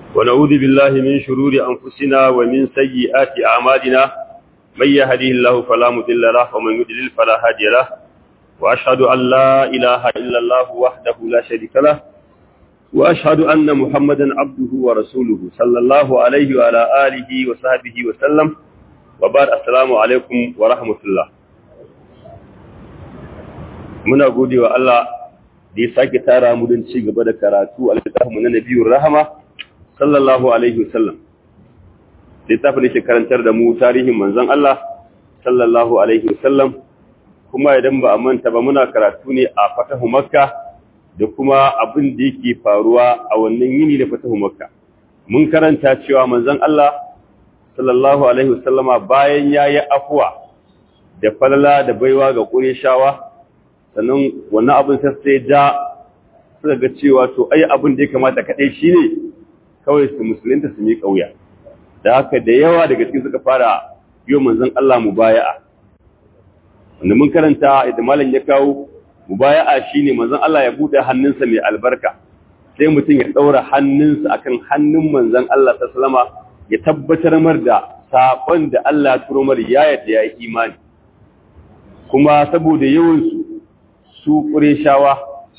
ونعوذ بالله من شرور أنفسنا ومن سيئات أعمالنا من يهديه الله فلا مضل له ومن يضلل فلا هادي له وأشهد أن لا إله إلا الله وحده لا شريك له وأشهد أن محمدا عبده ورسوله صلى الله عليه وعلى آله وصحبه وسلم وبعد السلام عليكم ورحمة الله muna gode wa Allah da ya sake tara mu don ci gaba da karatu a littafinmu na nabiyun rahama sallallahu alaihi wasallam littafin da ke karantar da mu tarihin manzon Allah sallallahu alaihi wasallam kuma idan ba a manta ba muna karatu ne a fatahu makka da kuma abin da yake faruwa a wannan yini da fatahu makka mun karanta cewa manzon Allah sallallahu alaihi wasallama bayan yayi afuwa da falala da baiwa ga Qurayshawa sannan wannan abin sai ja suka ga cewa to ai abin da ya kamata kaɗai shi ne kawai su musulunta su mi ƙauya da haka da yawa daga cikin suka fara yi manzon Allah mubaya'a wanda mun karanta idan malam ya kawo mubaya'a shine manzon Allah ya bude hannunsa mai albarka sai mutum ya ɗaura hannunsa akan hannun manzon Allah ta salama ya tabbatar mar da saƙon da Allah ya turo mar ya yadda ya yi imani kuma saboda yawansu su ƙureshawa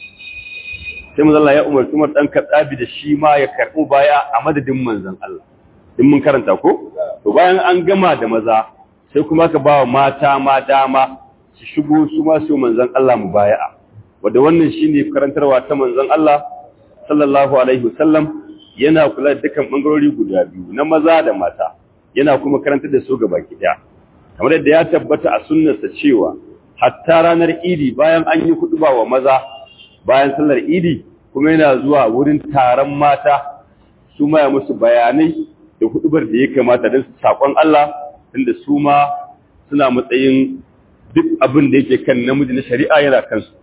sai manzon Allah ya umarci Umar dan Khattabi da shi ma ya karɓo baya a madadin manzon Allah din mun karanta ko to bayan an gama da maza sai kuma ka ba mata ma dama su shigo su ma su manzon Allah mubaya'a wanda wannan shine karantarwa ta manzon Allah sallallahu alaihi wasallam yana kula da dukkan bangarori guda biyu na maza da mata yana kuma karantar da su gaba ɗaya kamar yadda ya tabbata a sunnarsa cewa hatta ranar idi bayan an yi kuɗuba wa maza bayan sallar idi kuma yana zuwa wurin taron mata su ma ya musu bayanai da hudubar da ya kamata don su saƙon Allah tunda su ma suna matsayin duk abin da yake kan namiji na shari'a yana kansu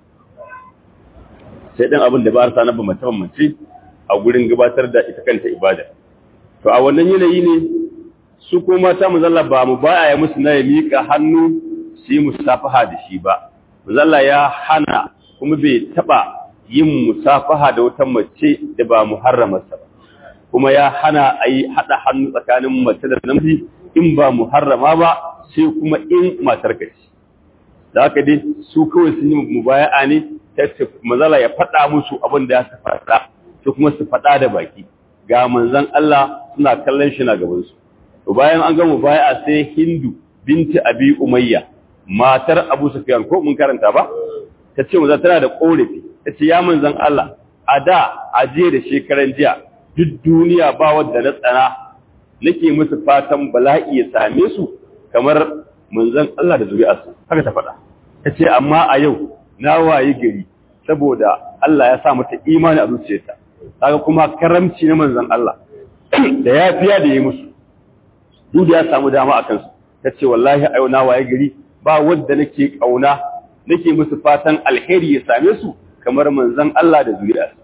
sai ɗan abin da ba a sa na bambance bambance a gurin gabatar da ita kanta ibada to a wannan yanayi ne su ko mata muzalla ba mu ba ya musu na ya miƙa hannu su yi musafaha da shi ba muzalla ya hana kuma bai taɓa yin musafaha da wata mace da ba muharramarsa ba kuma ya hana a yi haɗa hannu tsakanin mace da namiji in ba muharrama ba sai kuma in matar ka ce da haka dai su kawai sun yi mubaya'a ne ta mazala ya faɗa musu abin da ya su faɗa su kuma su faɗa da baki ga manzon Allah suna kallon shi na gaban su to bayan an ga mubaya'a sai Hindu binti Abi Umayya matar Abu Sufyan ko mun karanta ba ta ce maza tana da korafi ta ce ya manzon Allah a da a jiya da shekaran jiya duk duniya ba wadda na tsana nake musu fatan bala'i ya same su kamar manzon Allah da zuri'arsu haka ta faɗa ta ce amma a yau na wayi gari saboda Allah ya sa mata imani a zuciyarta kaga kuma karamci na manzon Allah da yafiya da yi musu duk ya samu dama a kansu ta ce wallahi a yau na wayi gari ba wadda nake kauna nake musu fatan alheri ya same su kamar manzon Allah da zuri'arsa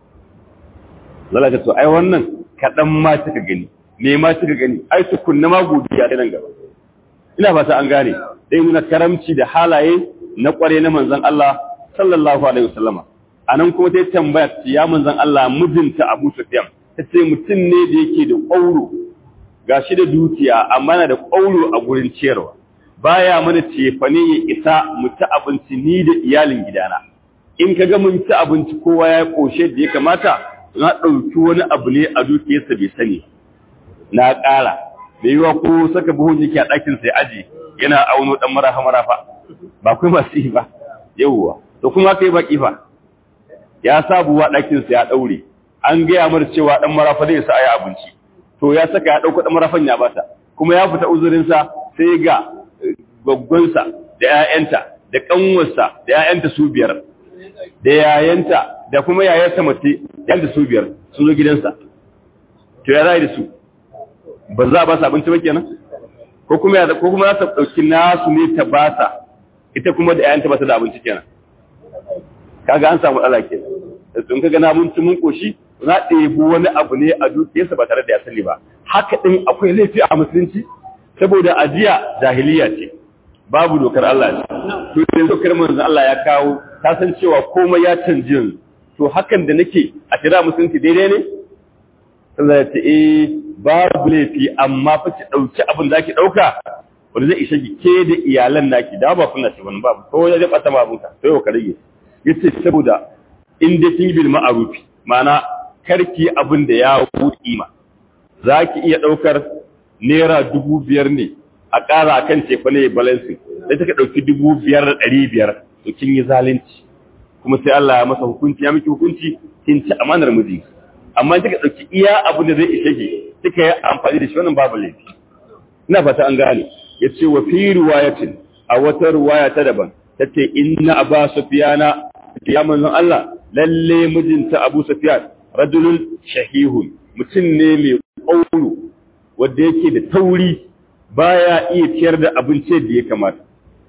zalaka to ai wannan kaɗan ma kika gani me ma kika gani ai tukunna ma godiya da nan gaba ina fata an gane dai nuna karamci da halaye na kware na manzon Allah sallallahu alaihi wasallama anan kuma ta tambaya ya manzon Allah mijinta Abu Sufyan tace mutum ne da yake da ƙauro gashi da dukiya amma na da ƙauro a gurin ciyarwa baya mana cefane ya isa mu ci abinci ni da iyalin gidana in kaga mun ci abinci kowa ya koshe da ya kamata na ɗauki wani abu ne a dukiyarsa bai sani na ƙara da yiwa ko saka buhun yake a ɗakin sai aji yana auno ɗan marafa marafa ba kai masu yi ba yawwa to kuma kai baki fa ya sa buwa ɗakin sa ya ɗaure an gaya mar cewa ɗan marafa zai sa ayi abinci to ya saka ya ɗauko ɗan marafan ya bata kuma ya fita uzurinsa sai ga gwaggwansa da 'ya'yanta da ƙanwarsa da 'ya'yanta su biyar da yayanta da kuma yayarsa mace yanda su biyar sun zo gidansa to ya zai da su ba za a ba su abinci ba kenan ko kuma ya ko kuma za ta dauki nasu ne ta ba sa ita kuma da yayanta ba ta da abinci kenan kaga an samu matsala kenan in kaga na mun ci mun koshi za a ɗebi wani abu ne a dukiyarsa ba tare da ya sani ba haka din akwai laifi a musulunci saboda ajiya jahiliya ce babu dokar Allah ce to yanzu dokar manzon Allah ya kawo ta san cewa komai ya canji yanzu to hakan da nake a kira musulunci daidai ne sai ya ce eh babu laifi amma fa ki dauki abin da ki dauka wanda zai ishe ki ke da iyalan naki da ba kuna ce wani babu ko ya zai bata ma abunka sai ka rage yace saboda in dai kin bil ma'ruf ma'ana karki abin da ya wuce ma zaki iya daukar naira dubu biyar ne a ƙara akan tefa ne balancing sai take dauki dubu biyar da ɗari biyar to kin yi zalunci kuma sai Allah ya masa hukunci ya miki hukunci kin ci amanar miji amma kika dauki iya abin da zai ishe ki kika yi amfani da shi wannan babu laifi ina fata an gane yace wa fi riwayatin a wata riwaya ta daban tace inna aba sufyana ya manzon Allah lalle mijinta Abu Sufyan rajulun shahihun mutum ne mai kauru wanda yake da tauri baya iya ciyar da abinci da ya kamata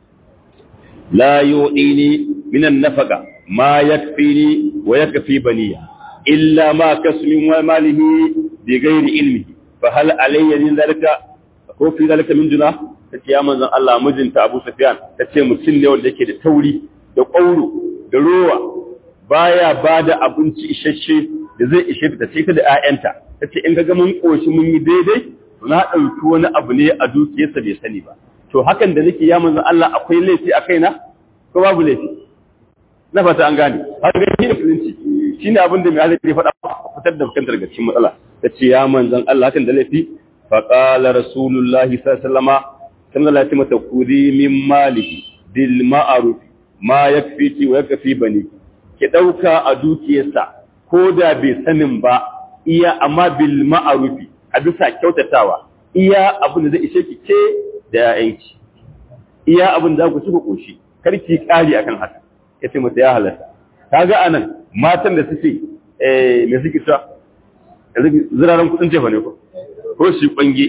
la yu'ini minan nafaqa ma yakfini wa yakfi baniya illa ma kasmin wa malihi bi ghairi ilmihi fa hal alayya min zalika ko fi zalika min juna tace ya manzon Allah mijinta Abu Sufyan tace mutum ne wanda yake da tauri da ƙauro da rowa baya bada abinci isasshe da zai ishe ta ce ta da ƴaƴanta tace in ga mun koshi mun yi daidai to na dauki wani abu ne a dukiyarsa bai sani ba to hakan da nake ya manzon Allah akwai laifi a kaina ko babu laifi na fata an gane har ga shi da musulunci shine abin da mai halatta ya faɗa fitar da kantar daga cikin matsala tace ya manzon Allah hakan da laifi فقال رسول الله صلى الله عليه وسلم كما لا تمت كذي من ماله بالمعروف ما يكفيك ويكفي بني ki dauka a dukiyarsa ko da bai sanin ba iya amma bil ma'rufi a bisa kyautatawa iya abin da zai ishe ki ke da yayanki iya abin da ku ci ku koshi kar ki kari akan haka yace mata ya halatta kaga anan matan da suke eh me suke ta ziraran kudin jefa ne ko ko shi kwange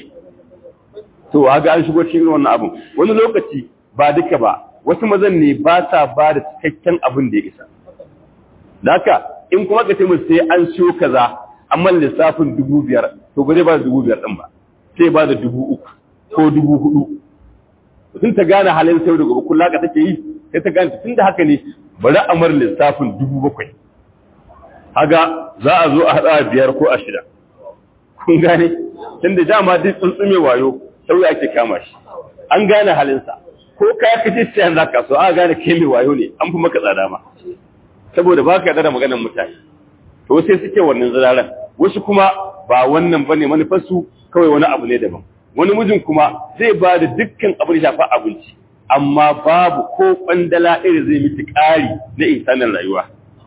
to haga an shigo cikin wannan abun wani lokaci ba duka ba wasu mazan ne ba sa ba da cikakken abin da ya isa haka in kuma ka ce sai an siyo kaza amma lissafin dubu biyar to ba zai ba da dubu biyar din ba sai ba da dubu uku ko dubu hudu sun ta gane halin sai da gobe kullaka take yi sai ta gane tun da haka ne bari a mar lissafin dubu bakwai haga za a zo a haɗa biyar ko a shida kun gane tunda dama duk tsuntsume wayo sauya ake kama shi an gane halinsa ko ka kace sai za ka so a gane kai mai wayo ne an fi maka tsada ma saboda ba ka da maganar mutane to sai suke wannan ziraran wasu kuma ba wannan bane manufarsu kawai wani abu ne daban wani mijin kuma zai ba da dukkan abin da shafa abinci amma babu ko kwandala iri zai miki ƙari na insanin rayuwa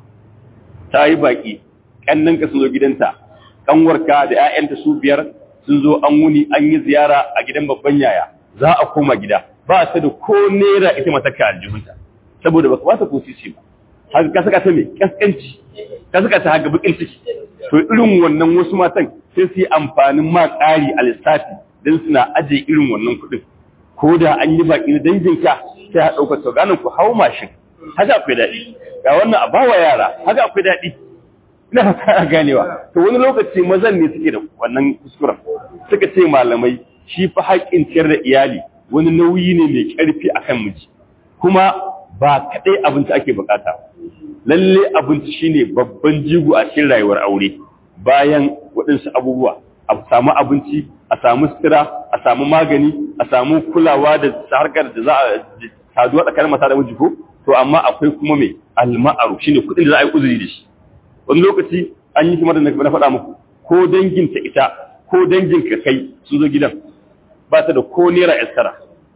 ta yi baki ƙannanka sun zo gidanta kanwarka da ‘ya'yanta su biyar sun zo an wuni an yi ziyara a gidan babban yaya za a koma gida ba ta da ko nera ita matakka aljihunta saboda ba kamata ko sisi ba haka ka saka ta mai kaskanci ka saka ta haka bakin ciki to irin wannan wasu matan sai su yi amfanin ma ƙari a lissafi don suna ajiye irin wannan kuɗin ko da an yi baƙi na danginka sai a ɗaukar to ganin ku hau mashin haka akwai daɗi ga wannan a bawa yara haka akwai daɗi ina fara ganewa to wani lokaci mazan ne suke da wannan kuskuren suka ce malamai shi fa haƙƙin ciyar da iyali wani nauyi ne mai ƙarfi akan miji kuma ba kaɗai abinci ake bukata lalle abinci shine babban jigo a cikin rayuwar aure bayan waɗansu abubuwa a samu abinci a samu sutura a samu magani a samu kulawa da harkar da za a saduwa tsakanin mata da miji ko to amma akwai kuma mai alma'aru shine kuɗin da za a yi uzuri da shi wani lokaci an yi kamar da na faɗa muku ko danginta ita ko danginka kai sun zo gidan ba ta da ko naira yaskara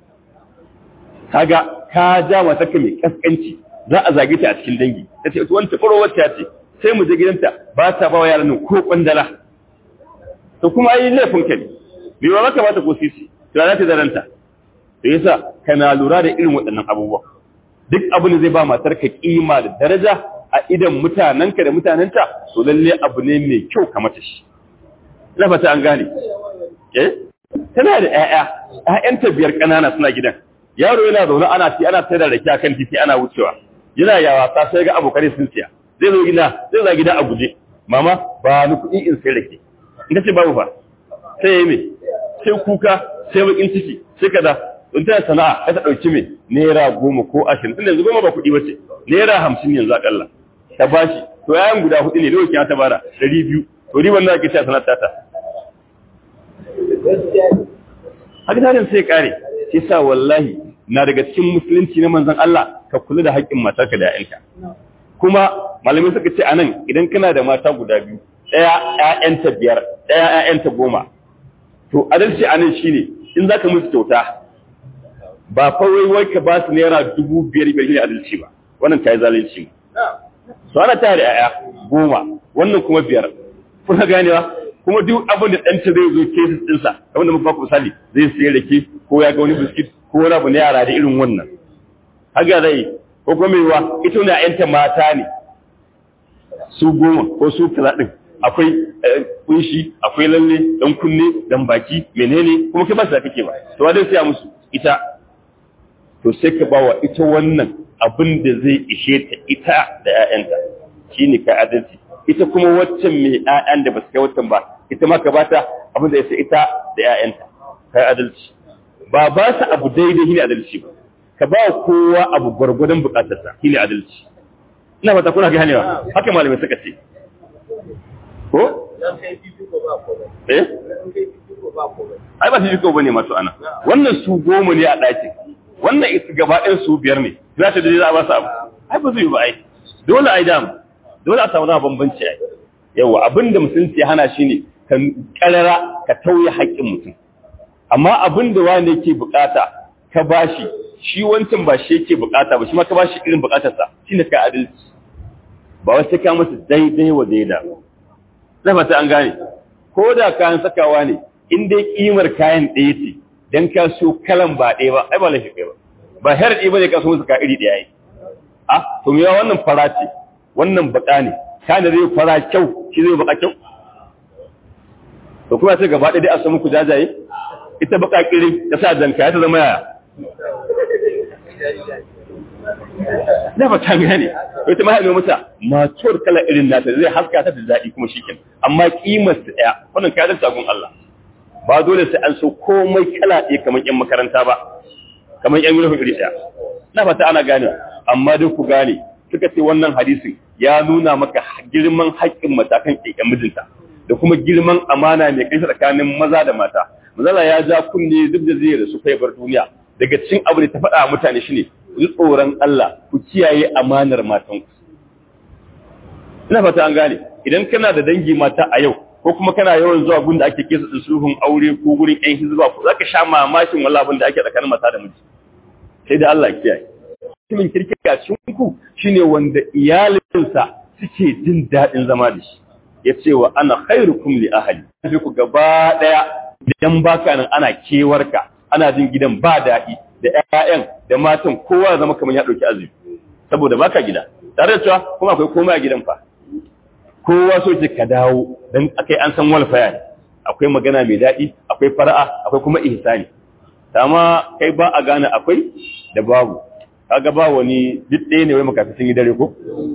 kaga ka ja mata ka mai kaskanci za a zage ta a cikin dangi ta ce wani tafaro wacce ce sai mu je gidanta ba ta ba wa yaran nan ko kwandala to kuma yi laifin ka ne bai ba maka ba ta ko sisi to za ta zaranta to yasa kana lura da irin waɗannan abubuwa duk abin da zai ba matar ka kima da daraja a idan mutanenka da mutanenta to lalle abu ne mai kyau ka mata shi ina fata an gane eh tana da ƴaƴa ƴaƴanta biyar ƙanana suna gidan yaro yana zaune ana ci ana sayar da rake akan titi ana wucewa yana ya wasa sai ga abokai sun siya zai zo gida zai zo gida a guje mama ba ni kuɗi in sai rake in ka ce babu fa sai yayi me sai kuka sai bakin ciki sai kaza in ta sana'a ka ta dauki me naira goma ko ashirin tunda yanzu goma ba kuɗi bace naira hamsin yanzu akalla ta bashi to yayan guda hudu ne lokacin ta bara ɗari biyu to riban da ake cewa sanar tata haka tarin sai kare shi sa wallahi na daga cikin musulunci na manzon Allah ka kula da haƙƙin matarka da ƴaƴanka kuma malamai suka ce anan idan kana da mata guda biyu ɗaya ƴaƴanta biyar ɗaya ƴaƴanta goma to adalci anan shine in zaka musu kyauta ba kawai wai ka ba su naira dubu biyar biyar ne adalci ba wannan ta yi zalunci su ana tare da ƴaƴa goma wannan kuma biyar kuna ganewa kuma duk abin da ɗanta zai zo kesis ɗinsa kamar da muka misali zai siya rake ko ya ga wani biskit ko wani abu na yara da irin wannan haka zai ko kuma mai wa ita wani ƴanta mata ne su goma ko su kaza ɗin akwai kunshi akwai lalle dan kunne dan baki menene kuma kai ba su da kake ba to wa dai siya musu ita to sai ka bawa ita wannan abin da zai ishe ta ita da ƴaƴanta shine kai adalci ita kuma waccan mai ƴaƴan da ba su kai waccan ba ita ma ka bata abin da ya ita da ƴaƴanta kai adalci ba ba su abu daidai shine adalci ba ka ba kowa abu gwargwadon bukatarsa shine adalci ina fata kuna ganewa haka malamai suka ce ko eh ai ba su jiko bane masu ana wannan su goma ne a ɗakin wannan ita gaba ɗin su biyar ne za ta da za a ba su abu ai ba zai yi ba ai dole ai dam dole a samu na bambanci ai yawa abinda musulunci hana shi ne ka karara ka tauye haƙƙin mutum amma abinda wani yake bukata ka bashi shi wancan ba shi yake bukata ba shi ma ka bashi irin bukatarsa shine ka adalci ba wai sai ka masa daidai wa daida na fata an gane ko da kayan sakawa ne in dai kimar kayan ɗaya ce dan ka so kalan ba ɗaya ba ai ba lafi kai ba ba harɗi ba ne ka so musu ka iri ɗaya yi a to me wannan fara ce wannan baka ne kana zai fara kyau shi zai baka kyau to kuma sai gaba ɗaya dai a samu ku jajaye ita baka kiri ta sa danka ta zama yaya da ba ta gane ita ma haɗe mata matuwar kala irin nata zai haska ta da daɗi kuma shikin amma kimar ta ɗaya wannan kayan sagun Allah ba dole sai an so komai kala ɗaya kamar ƴan makaranta ba kamar ƴan yunifin iri ɗaya na fata ana gane amma duk ku gane suka ce wannan hadisin ya nuna maka girman haƙƙin matakan ƙiƙen mijinta da kuma girman amana mai kai tsakanin maza da mata mazala ya ja kunne duk da zai rasu kai bar duniya daga cikin abu da ta faɗa mutane shine ku tsoron Allah ku kiyaye amanar matanku ina fata an gane idan kana da dangi mata a yau ko kuma kana yawan zuwa gun da ake kesa sulhun aure ko gurin ƴan hizba ko zaka sha mamakin wallahi abin da ake tsakanin mata da miji sai da Allah kiyaye mutumin kirki a cikin ku shine wanda iyalinsa suke jin daɗin zama da shi ya ce wa ana khairukum li ahli sai ku gaba daya idan baka nan ana kewarka ana jin gidan ba daɗi da ƴaƴan da matan kowa zama kamar ya ɗauki azumi saboda baka gida tare da cewa kuma akwai komai a gidan fa kowa so ce ka dawo dan akai an san walfaya ne akwai magana mai daɗi akwai fara'a akwai kuma ihsani amma kai ba a gane akwai da babu kaga ba wani duk ɗaya ne wai makafi sun yi dare ko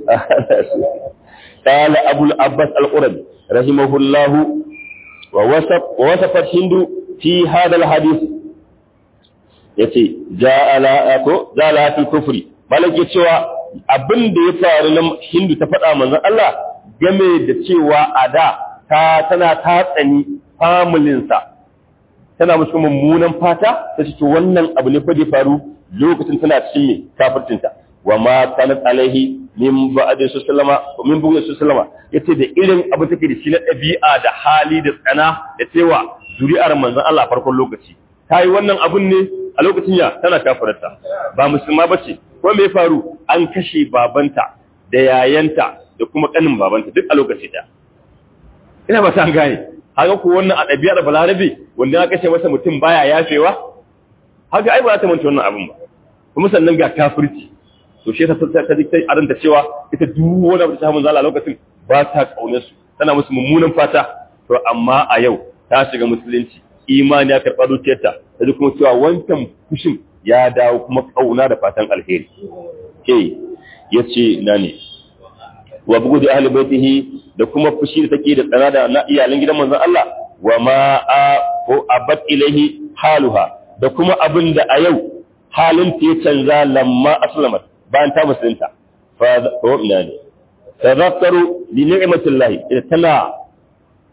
قال أبو العباس القربي رحمه الله ووصف ووصفت هند في هذا الحديث yace ja'ala ko ja'ala fil kufri malaki cewa abin da ya faru na hindu ta faɗa manzon Allah game da cewa a da ta tana ta tsani familin sa tana musu mummunan fata ta ce to wannan abu ne fa da faru lokacin tana cikin me kafircin ta wa ma kanat alaihi min ba'di sallama min bugu sallama yace da irin abu take da shi na ɗabi'a da hali da tsana da cewa zuri'ar manzon Allah farkon lokaci tayi wannan abun ne a lokacin ya tana kafirarta ba musulma bace ko me faru an kashe babanta da yayanta da kuma kanin babanta duk a lokaci da ina ba san gane haka ko wannan a ɗabi'ar balarabe wanda aka kashe masa mutum baya yafewa haka ai ba za ta manta wannan abun ba kuma sannan ga kafirci to shi ta ta dikta aranta cewa ita duk wani abu da ta manzo Allah lokacin ba ta kaunar su tana musu mummunan fata to amma a yau ta shiga musulunci imani ya karɓa zuciyarta ta kuma cewa wancan fushin ya dawo kuma kauna da fatan alheri ke yace na ne wa bugu da ahli baitihi da kuma fushi da take da tsana da na iyalan gidan manzon Allah wa ma a ko abat ilaihi haluha da kuma abin da a yau halin ta ya canza lamma aslamat bayan ta musulunta fa ko ina ne tazakkaru li ni'matillahi ita tana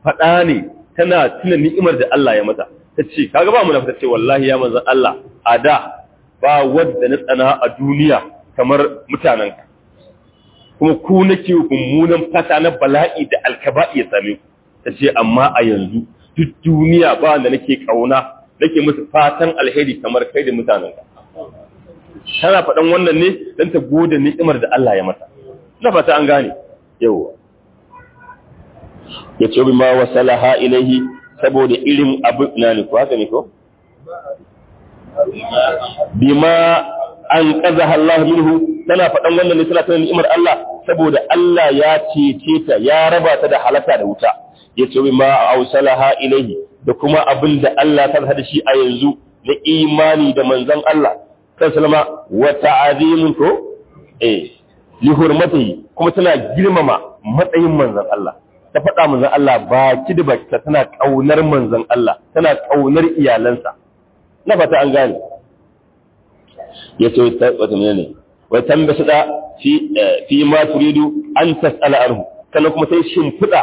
faɗa ne tana tuna ni'imar da Allah ya mata ta ce kaga ba mu na fita ce wallahi ya manzan Allah a da ba wadda na tsana a duniya kamar mutanen ka kuma ku nake mummunan fata na bala'i da alkaba'i ya same ku ta ce amma a yanzu duk duniya ba wanda nake kauna nake musu fatan alheri kamar kai da mutanen ka tana faɗan wannan ne don ta gode ni'imar da Allah ya mata na fata an gane yawa ya ce bi ma wasalaha ilaihi saboda irin abu na ne ko haka ne ko bima an qazaha Allah minhu tana faɗan wannan ne tana tana ni'imar Allah saboda Allah ya cece ta ya raba ta da halaka da wuta ya ce bi ma ausalaha ilaihi da kuma abin da Allah ta da shi a yanzu na imani da manzon Allah sallama wa ta'azimun ko eh li hurmatihi kuma tana girmama matsayin manzon Allah ta faɗa manzon Allah ba ki da baki tana kaunar manzon Allah tana kaunar iyalansa na fata an gane yace wata menene wai tambasu da fi fi ma turidu an tasala arhu sannan kuma sai shimfiɗa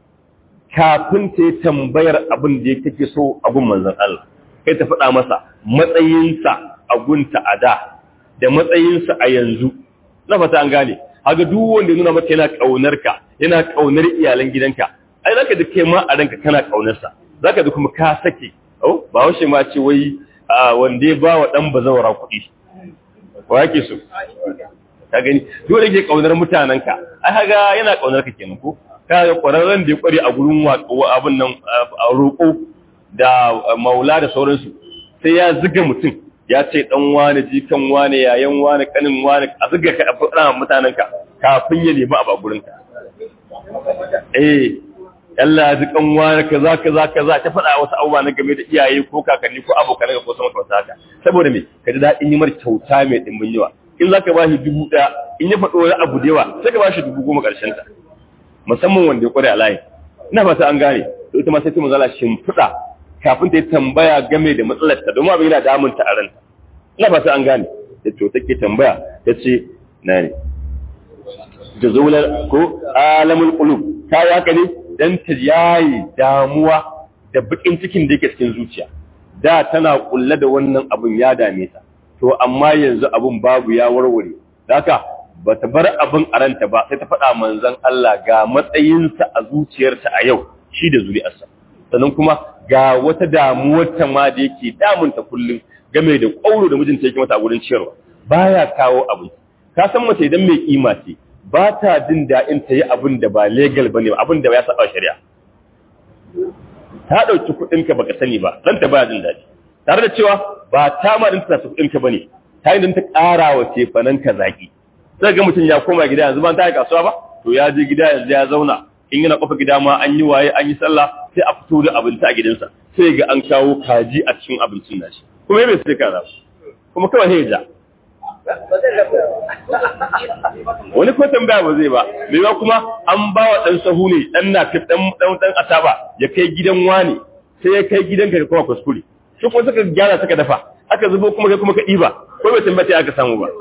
kafin ta yi tambayar abin da take so abun manzon Allah kai ta faɗa masa matsayinsa a gunta a da da matsayinsa a yanzu na fata an gane haga duk wanda nuna maka yana kaunar ka yana kaunar iyalan gidanka ai zaka da kai ma a ranka kana kaunar sa zaka da kuma ka sake oh ba washe ma ce wai wanda ya ba wa dan bazawara kuɗi wa yake so ka gani dole ke kaunar mutanen ka ai haga yana kaunar ka kenan ko kaga kwararren da ya kware a gurin abin nan a roƙo da maula da sauransu sai ya ziga mutum ya ce dan wane jikan wane yayan wane kanin wane a zuga ka a mutanen ka kafin ya nemi a gurin ka eh Allah ya jikan wane kaza kaza kaza ta faɗa wasu abubuwa na game da iyaye ko kakanni ko abokan ko sama kamar haka saboda me ka ji daɗin yi mar kyauta mai dimbin yawa in zaka ba shi dubu ɗaya in ya faɗo wani abu da yawa sai ka ba shi dubu goma ƙarshen ta musamman wanda ya kware a layi ina fata an gane to ita ma sai ta mazala shimfiɗa kafin ta yi tambaya game da matsalar ta domin abin yana damun ta a ranta ina fata an gane da to take tambaya ta ce na ne da zaunar ko alamul qulub ta yi haka ne dan ta yayi damuwa da bakin cikin da yake cikin zuciya da tana kulle da wannan abun ya dame ta to amma yanzu abun babu ya warware haka ba ta bar abin a ranta ba sai ta faɗa manzon Allah ga matsayinsa a zuciyarta a yau shi da zuri'arsa sannan kuma ga wata damuwar ta ma da yake damunta kullum game da ƙauro da mijinta yake mata a gurin ciyarwa baya kawo abin ka san mace idan mai kima ce ba ta jin daɗin ta yi abin da ba legal bane abin da ya saba shari'a ta ɗauki kuɗinka baka sani ba dan ta baya jin daɗi tare da cewa ba ta ma din ta kuɗinka bane ta yi ta ƙara wa cefanen ka zaki sai ga mutum ya koma gida yanzu ban ta yi kasuwa ba to ya je gida yanzu ya zauna in yana kofa gida ma an yi waye an yi sallah sai a fito da abinci a gidansa sai ga an kawo kaji a cikin abincin nashi kuma bai sai kaza kuma kawai sai ja wani ko tambaya ba zai ba mai ba kuma an ba wa dan sahu ne dan na dan dan dan asaba ya kai gidan wani sai ya kai gidan ka kuma kuskure shi kuma suka gyara suka dafa aka zubo kuma kai kuma ka diba ko bai tambaya aka samu ba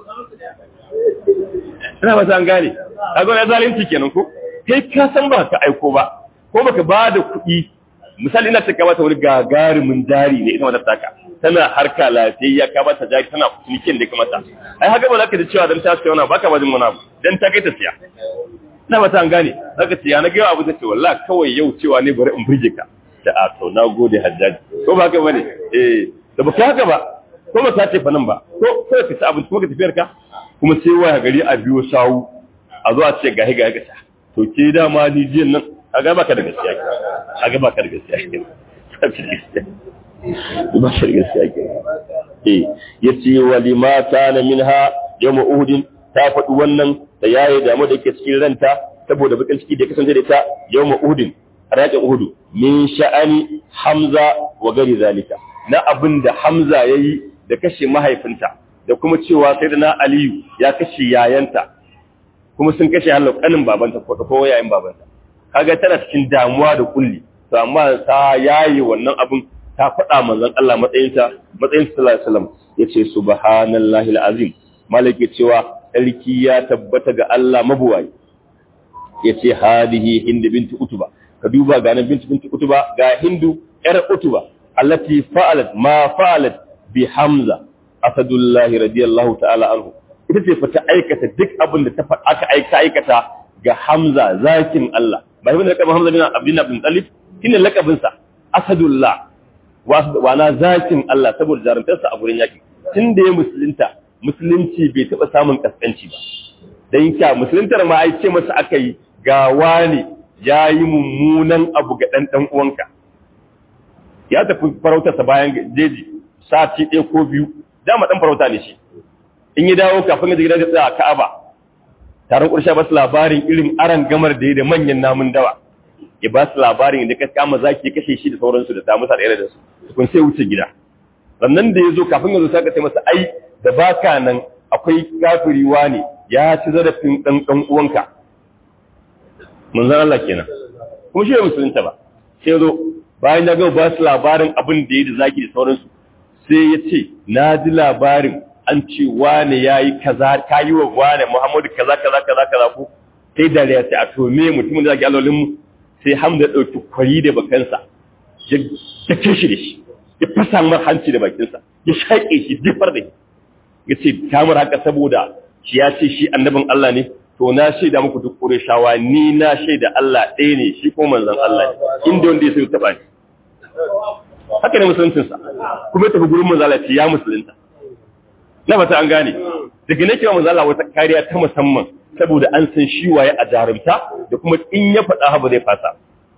ina ba an gane kaga wani zalunci kenan ko kai ka san ba ka aiko ba ko baka ba da kuɗi misali ina taka mata wani gagarumin jari ne ita wata taka tana harka lafiyayya ka bata jari tana cinikin da kamata ai haka ba za ka ji cewa dan ta siya wani baka ba jin wani abu dan ta kai ta siya ina ba ta an gane zaka ce ya na ga abu take wallahi kawai yau cewa ne bari in burge ka da a to na gode hajjaji ko ba haka bane eh da baka haka ba ko ba ta ce fa nan ba ko sai ka ci abinci kuma ka tafiyar ka kuma sai waya gari a biyo sawu a zo a ce gahi gahi ga to ke dama ni jiyan nan a ga baka da gaskiya ke a ga baka da gaskiya ke ba ka da gaskiya ke eh yace wa lima kana minha yawm uhud ta faɗi wannan da yayi damu da yake cikin ranta saboda bakin ciki da ya kasance da ita yawm uhud raƙin uhud min sha'ani hamza wa gari zalika na abin da hamza yayi da kashe mahaifinta da kuma cewa sai da na aliyu ya kashe yayanta kuma sun kashe halin kanin babanta ko ko yayin babanta kaga tana cikin damuwa da kulli to amma ta yayi wannan abin ta faɗa manzon Allah matsayinta matsayin sallallahu alaihi wasallam yace subhanallahi alazim malaki cewa sarki ya tabbata ga Allah mabuwayi yace hadihi hind binti utuba ka duba ga nan binti binti utuba ga hindu yar utuba allati fa'alat ma fa'alat bi hamza asadullahi radiyallahu ta'ala anhu ita ce fa ta aikata duk abin da ta aka aika aikata ga hamza zakin Allah ba shi ne lakabin hamza bin abdin abdin talib shine lakabin sa asadullah wa na zakin Allah saboda jarumtarsa a gurin yaki tun da ya musulunta musulunci bai taɓa samun kaskanci ba dan kya musuluntar ma ai ce masa aka yi ga wani ya yi mummunan abu ga ɗan ɗan uwanka ya tafi farautarsa bayan jeji sati ɗaya ko biyu dama ɗan farauta ne shi in yi dawo kafin ya gidan da tsaya a ka'aba taron ƙurshe ba su labarin irin aran gamar da ya da manyan namun dawa ya ba su labarin da ka kama zaki ya kashe shi da sauransu da ta musa da da su kun sai wuce gida sannan da ya zo kafin ya zo sai ka ce masa ai da baka nan akwai kafiri ne ya ci zarafin ɗan ɗan uwanka manzan Allah kenan kuma shi ne musulunta ba sai zo bayan ya gama ba su labarin abin da ya da zaki da sauransu sai ya ce na ji labarin an ce wane ya yi kaza ka yi wa wane muhammadu kaza kaza kaza kaza ko sai da ya ce a to me mutumin da zaki alolinmu sai hamda ya ɗauki kwari da bakansa ya dake shi da shi ya fasa mar hanci da bakinsa ya shaƙe shi jifar da shi ya ce kamar haka saboda shi ya ce shi annabin Allah ne to na shaida muku duk Qurayshawa ni na shaida Allah ɗaya ne shi ko manzon Allah ne inda wanda ya sai taba ni haka ne musuluncin sa kuma ya tafi gurin manzon Allah ya musulunta na fata an gane daga nake wa manzon Allah wata kariya ta musamman saboda an san shi waye a jarumta da kuma in ya faɗa haba zai fasa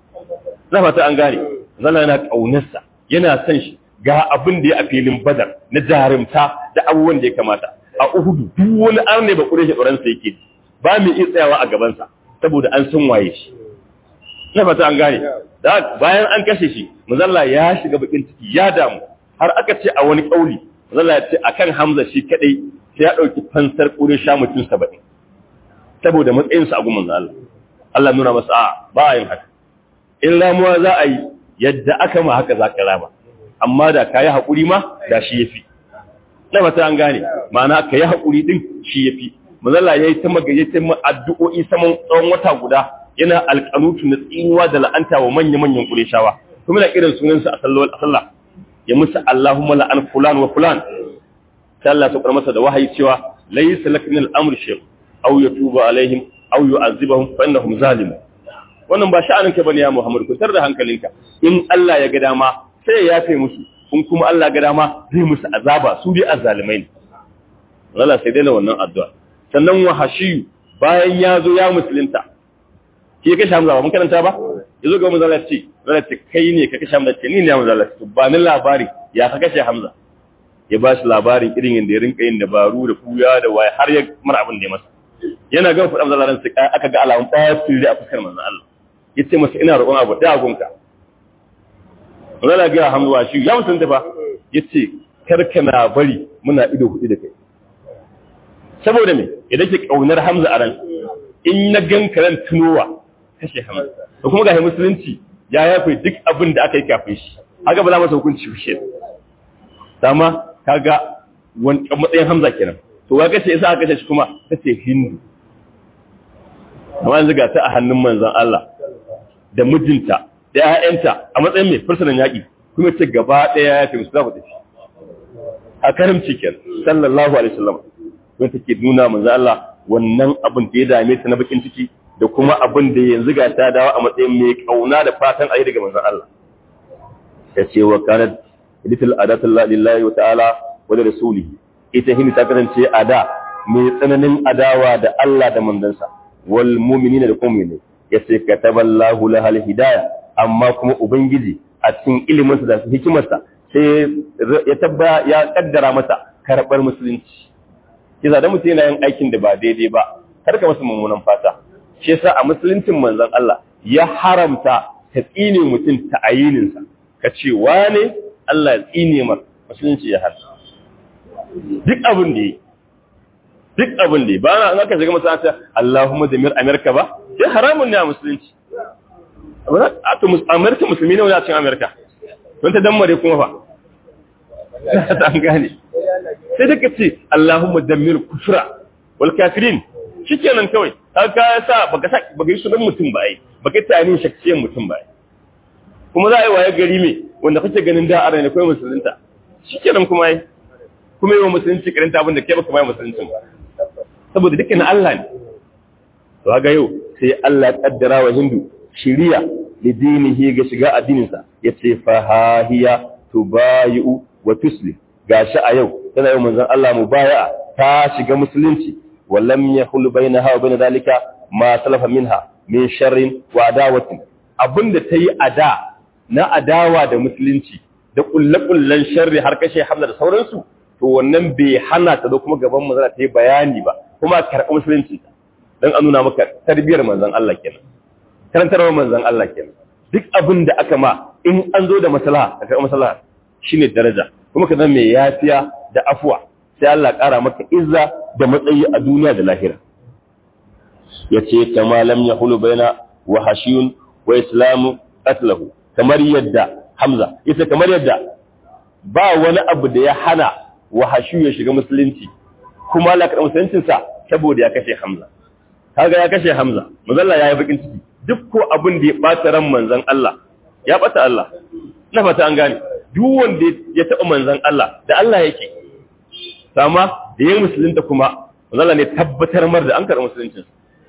na fata an gane manzon Allah yana kaunarsa yana son shi ga abin da ya a filin badar na jarumta da abubuwan da ya kamata a uhudu duk wani arne ba kure shi tsoronsa yake ji ba mu iya tsayawa a gabansa saboda an san waye shi na fata an gane da bayan an kashe shi muzalla ya shiga bakin ciki ya damu har aka ce a wani kauli muzalla ya ce akan hamza shi kadai sai ya dauki fansar kure sha mutum 70 saboda matsayinsa a gumin Allah Allah nuna masa a ba yin haka in ramuwa za a yi yadda aka ma haka za ka rama amma da ka yi haƙuri ma da shi ya fi na mata an gane ma'ana ka yi haƙuri ɗin shi ya fi mazala ya yi ta magayyacin addu'o'i saman tsawon wata guda yana alƙanutu na tsinuwa da la'anta wa manya-manyan ƙureshawa kuma na irin sunansa a sallah ya musu Allahumma la'an fulan wa fulan sai Allah ya masa da wahayi cewa laysa lak min al-amr shay aw yatuba alaihim aw yu'azibahum fa innahum zalimun wannan ba sha'anin ka bane ya Muhammad ku tar da hankalinka in Allah ya ga dama sai ya yafe musu in kuma Allah ga dama zai musu azaba su dai azzalimai ne Allah sai dai wannan addu'a sannan wa hashiyu bayan ya zo ya musulunta ke kashe Hamza ba mun karanta ba yazo ga manzo Allah ce zalla ce kai ne ka kashe Hamza ce ni ne manzo Allah ce ba ni labari ya ka kashe Hamza ya ba shi labarin irin yadda ya rinka yin dabaru da kuya da waye har ya mar abin da ya masa yana ga faɗa manzo Allah sai aka ga alamun ɓacin a fuskar manzo Allah yace masa ina roƙon abu da gunka Zala ga hamduwa shi ya mutunta ba ya ce karka na bari muna ido hudu da kai. Saboda me idan ke ƙaunar Hamza a ran in na gan ran tunowa kashe Hamza. Da kuma ga musulunci ya yafe duk abin da aka yi kafin shi. Haka ba za masa hukunci shi. Dama kaga wani matsayin Hamza kenan. To wa kashe isa aka kashe shi kuma kace Hindu. Amma yanzu ga ta a hannun manzon Allah da mijinta da ‘ya'yanta a matsayin mai fursunan yaƙi kuma ce gaba ɗaya ya fi musu za ku tafi a karimci ke sallallahu alaihi wasallam wanda take nuna manzo Allah wannan abin da ya dame ta na bakin ciki da kuma abin da yanzu ga ta dawo a matsayin mai kauna da fatan ayi daga manzo Allah ya ce wa kanat litil adatullah lillahi wa ta'ala wa da rasulihi ita hin ta kasance ada mai tsananin adawa da Allah da manzansa wal mu'minina da kuma mu'minai yace kataballahu lahal hidayah amma kuma Ubangiji a cikin iliminsa da hikimarsa sai ya tabba ya kaddara masa karɓar musulunci. Kiza da mutum yana yin aikin da ba daidai ba, karka masa mummunan fata. Shi yasa a musuluncin manzon Allah ya haramta ka tsine mutum ta ayininsa, ka ce wane Allah ya tsine mar musulunci ya har. Duk abin da yi, duk abin da yi, ba na aka shiga masana'anta Allahumma zamir Amerika ba, sai haramun ne a musulunci. Amerika musulmi ne wani a cikin Amerika, don ta dammare kuma fa. Ta an gane. Sai da ka ce, Allahumma dammir kufra, wal kafirin, shikenan kawai har ka sa baka sa baka yi sunan mutum ba ai baka tani shaksiyan mutum ba ai kuma za a yi waye gari me wanda kake ganin da a ne kai musulunta shikenan kuma ai kuma yi wa musulunci karanta abin da kai baka bai musuluncin ba saboda dukkan Allah ne to ga yau sai Allah ya kaddara wa Hindu shiriya da dinihi ga shiga addininsa yace fa hahiya tubayu wa tuslim gashi a yau tana yau manzon Allah mubaya'a ta shiga musulunci wallam yahul bainaha wa bain dalika ma salafa minha min sharrin wa adawatin abinda tayi ada na adawa da musulunci da kullakullan sharri har kashe Hamza da sauransu to wannan bai hana ta zo kuma gaban manzon ta yi bayani ba kuma karɓi musulunci dan an nuna maka tarbiyar manzon Allah kenan karantarwar manzon Allah kenan duk abin da aka ma in an zo da maslaha ka karɓi maslaha shine daraja kuma ka zama mai yafiya da afuwa sai Allah ƙara maka izza da matsayi a duniya da lahira yace kama lam yahulu baina wa hashiyun wa islamu qatlahu kamar yadda Hamza yace kamar yadda ba wani abu da ya hana wa hashiyu ya shiga musulunci kuma Allah karɓi musuluncin sa saboda ya kashe Hamza kaga ya kashe Hamza manzon Allah yayi bakin ciki duk ko abin da ya bata ran manzon Allah ya bata Allah na fata an gane duk wanda ya taɓa manzan Allah da Allah yake sama da yin musulunta kuma manzala ne tabbatar mar da an karɓi musuluncin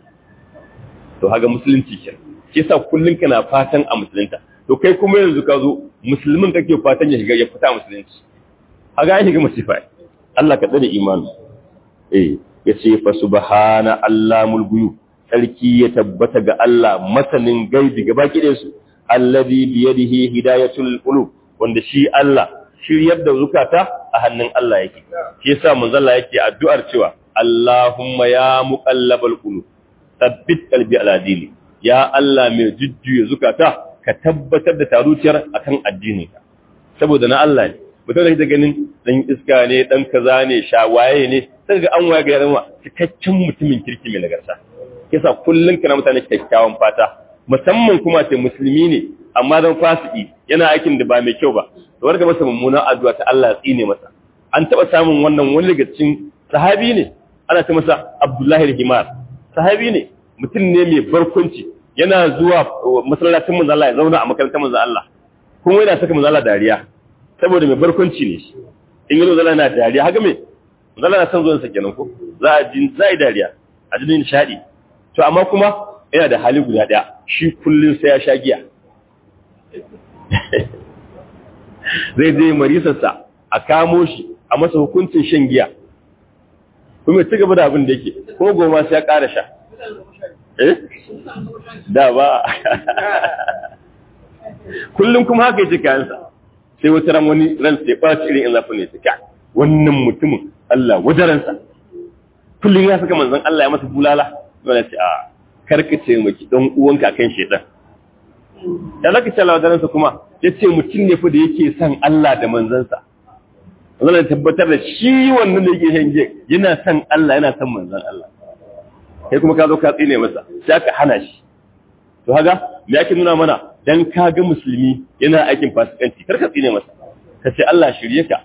to haga musulunci ke shi sa kullum kana fatan a musulunta to kai kuma yanzu ka zo musulmin kake fatan ya shiga ya fita musulunci haga ya shiga masifa Allah ka tsare imani eh ya ce fa subhana allamul ghuyub sarki ya tabbata ga Allah masanin gaibi gaba kidan su alladhi bi yadihi hidayatul qulub wanda shi Allah shiryar da zukata a hannun Allah yake shi yasa manzon Allah yake addu'ar cewa Allahumma ya muqallabal qulub thabbit qalbi ala dini ya Allah mai jujjuya zukata ka tabbatar da taruciyar akan addininka saboda na Allah ne mutum da ganin dan iska ne dan kaza ne shawaye ne sai ga an waya ga yaran cikakken mutumin kirki mai nagarta yasa kullun kana mutane kyakkyawan fata musamman kuma ce musulmi ne amma dan fasiki yana aikin da ba mai kyau ba to warga masa mummunan addu'a ta Allah tsine masa an taba samun wannan wani daga cikin sahabi ne ana ta masa Abdullahi al-Himar sahabi ne mutum ne mai barkunci yana zuwa masallacin manzo Allah ya zauna a makarantar manzo Allah kuma yana saka manzo Allah dariya saboda mai barkunci ne shi in yi manzo Allah yana dariya haka me manzo Allah na san zuwan sa kenan ko za a ji za a yi dariya a ji nishadi to amma kuma yana da hali guda daya shi kullun sai ya sha giya zai je marisarsa a kamo shi a masa hukuncin shan giya kuma ci gaba da abin da yake kuma goma sai ya ƙara sha eh da ba kullum kuma haka yake kayansa sai wata ran wani ran sai ɓaci irin in zafi ne ta wannan mutumin Allah wajaransa kullum ya saka manzon Allah ya masa bulala dole ce a karkace maki dan uwanka kan shedan da zaka ce lawadansa kuma ya ce mutum ne fa da yake son Allah da manzansa zan tabbatar da shi wannan da yake hange yana son Allah yana son manzan Allah kai kuma ka zo ka tsine masa sai aka hana shi to haga me yake nuna mana dan ka ga musulmi yana aikin fasikanci kar ka tsine masa ka ce Allah shirye ka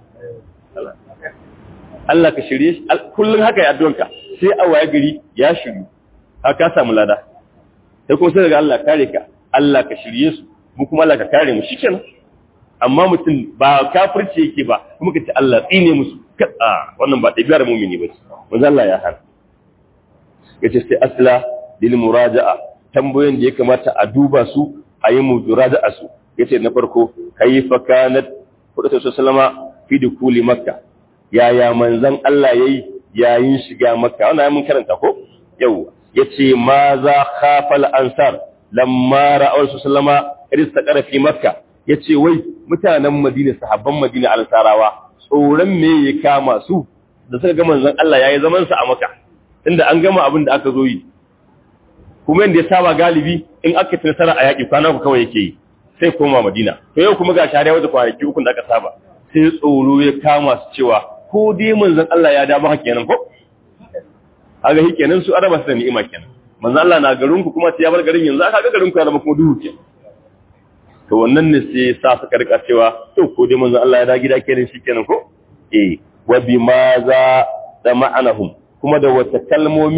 Allah ka shirye shi kullun haka ya addu'anka sai a waye gari ya shiryu ka samu lada sai kuma sai daga Allah kare ka Allah ka shirye su mu kuma Allah ka kare mu shikenan amma mutum ba kafirci yake ba kuma ka ce Allah tsine musu a wannan ba ɗabi'ar mumini ba ce manzo Allah ya hana yace sai asla lil muraja'a tambayoyin da ya kamata a duba su a yi muraja'a su yace na farko kayfa kanat qudatu sallama fi dukuli makka yaya manzon Allah yayi yayin shiga makka wannan mun karanta ko yau yace ma za khafal ansar lamma ra'awar su sallama irista fi makka ya ce wai mutanen madina sahabban madina al-sarawa tsoron me ya kama su da suka ga manzon Allah yayi zaman sa a makka inda an gama abin da aka zo yi kuma yanda ya saba galibi in aka ci nasara a yaƙi kwana ku kawai yake yi sai koma madina to yau kuma ga shari'a wata kwanaki uku da aka saba sai tsoro ya kama su cewa ko dai manzon Allah ya da maka kenan ko aga hi kenan su araba su da ni'ima kenan manzon Allah na garin ku kuma sai ya bar garin yanzu aka ga garin ku ya zama kuma duhu kenan to wannan ne sai sa suka rika cewa to ko dai manzon Allah ya da gida kenan shikenan ko eh wa bima za da ma'anahum kuma da wata kalmomi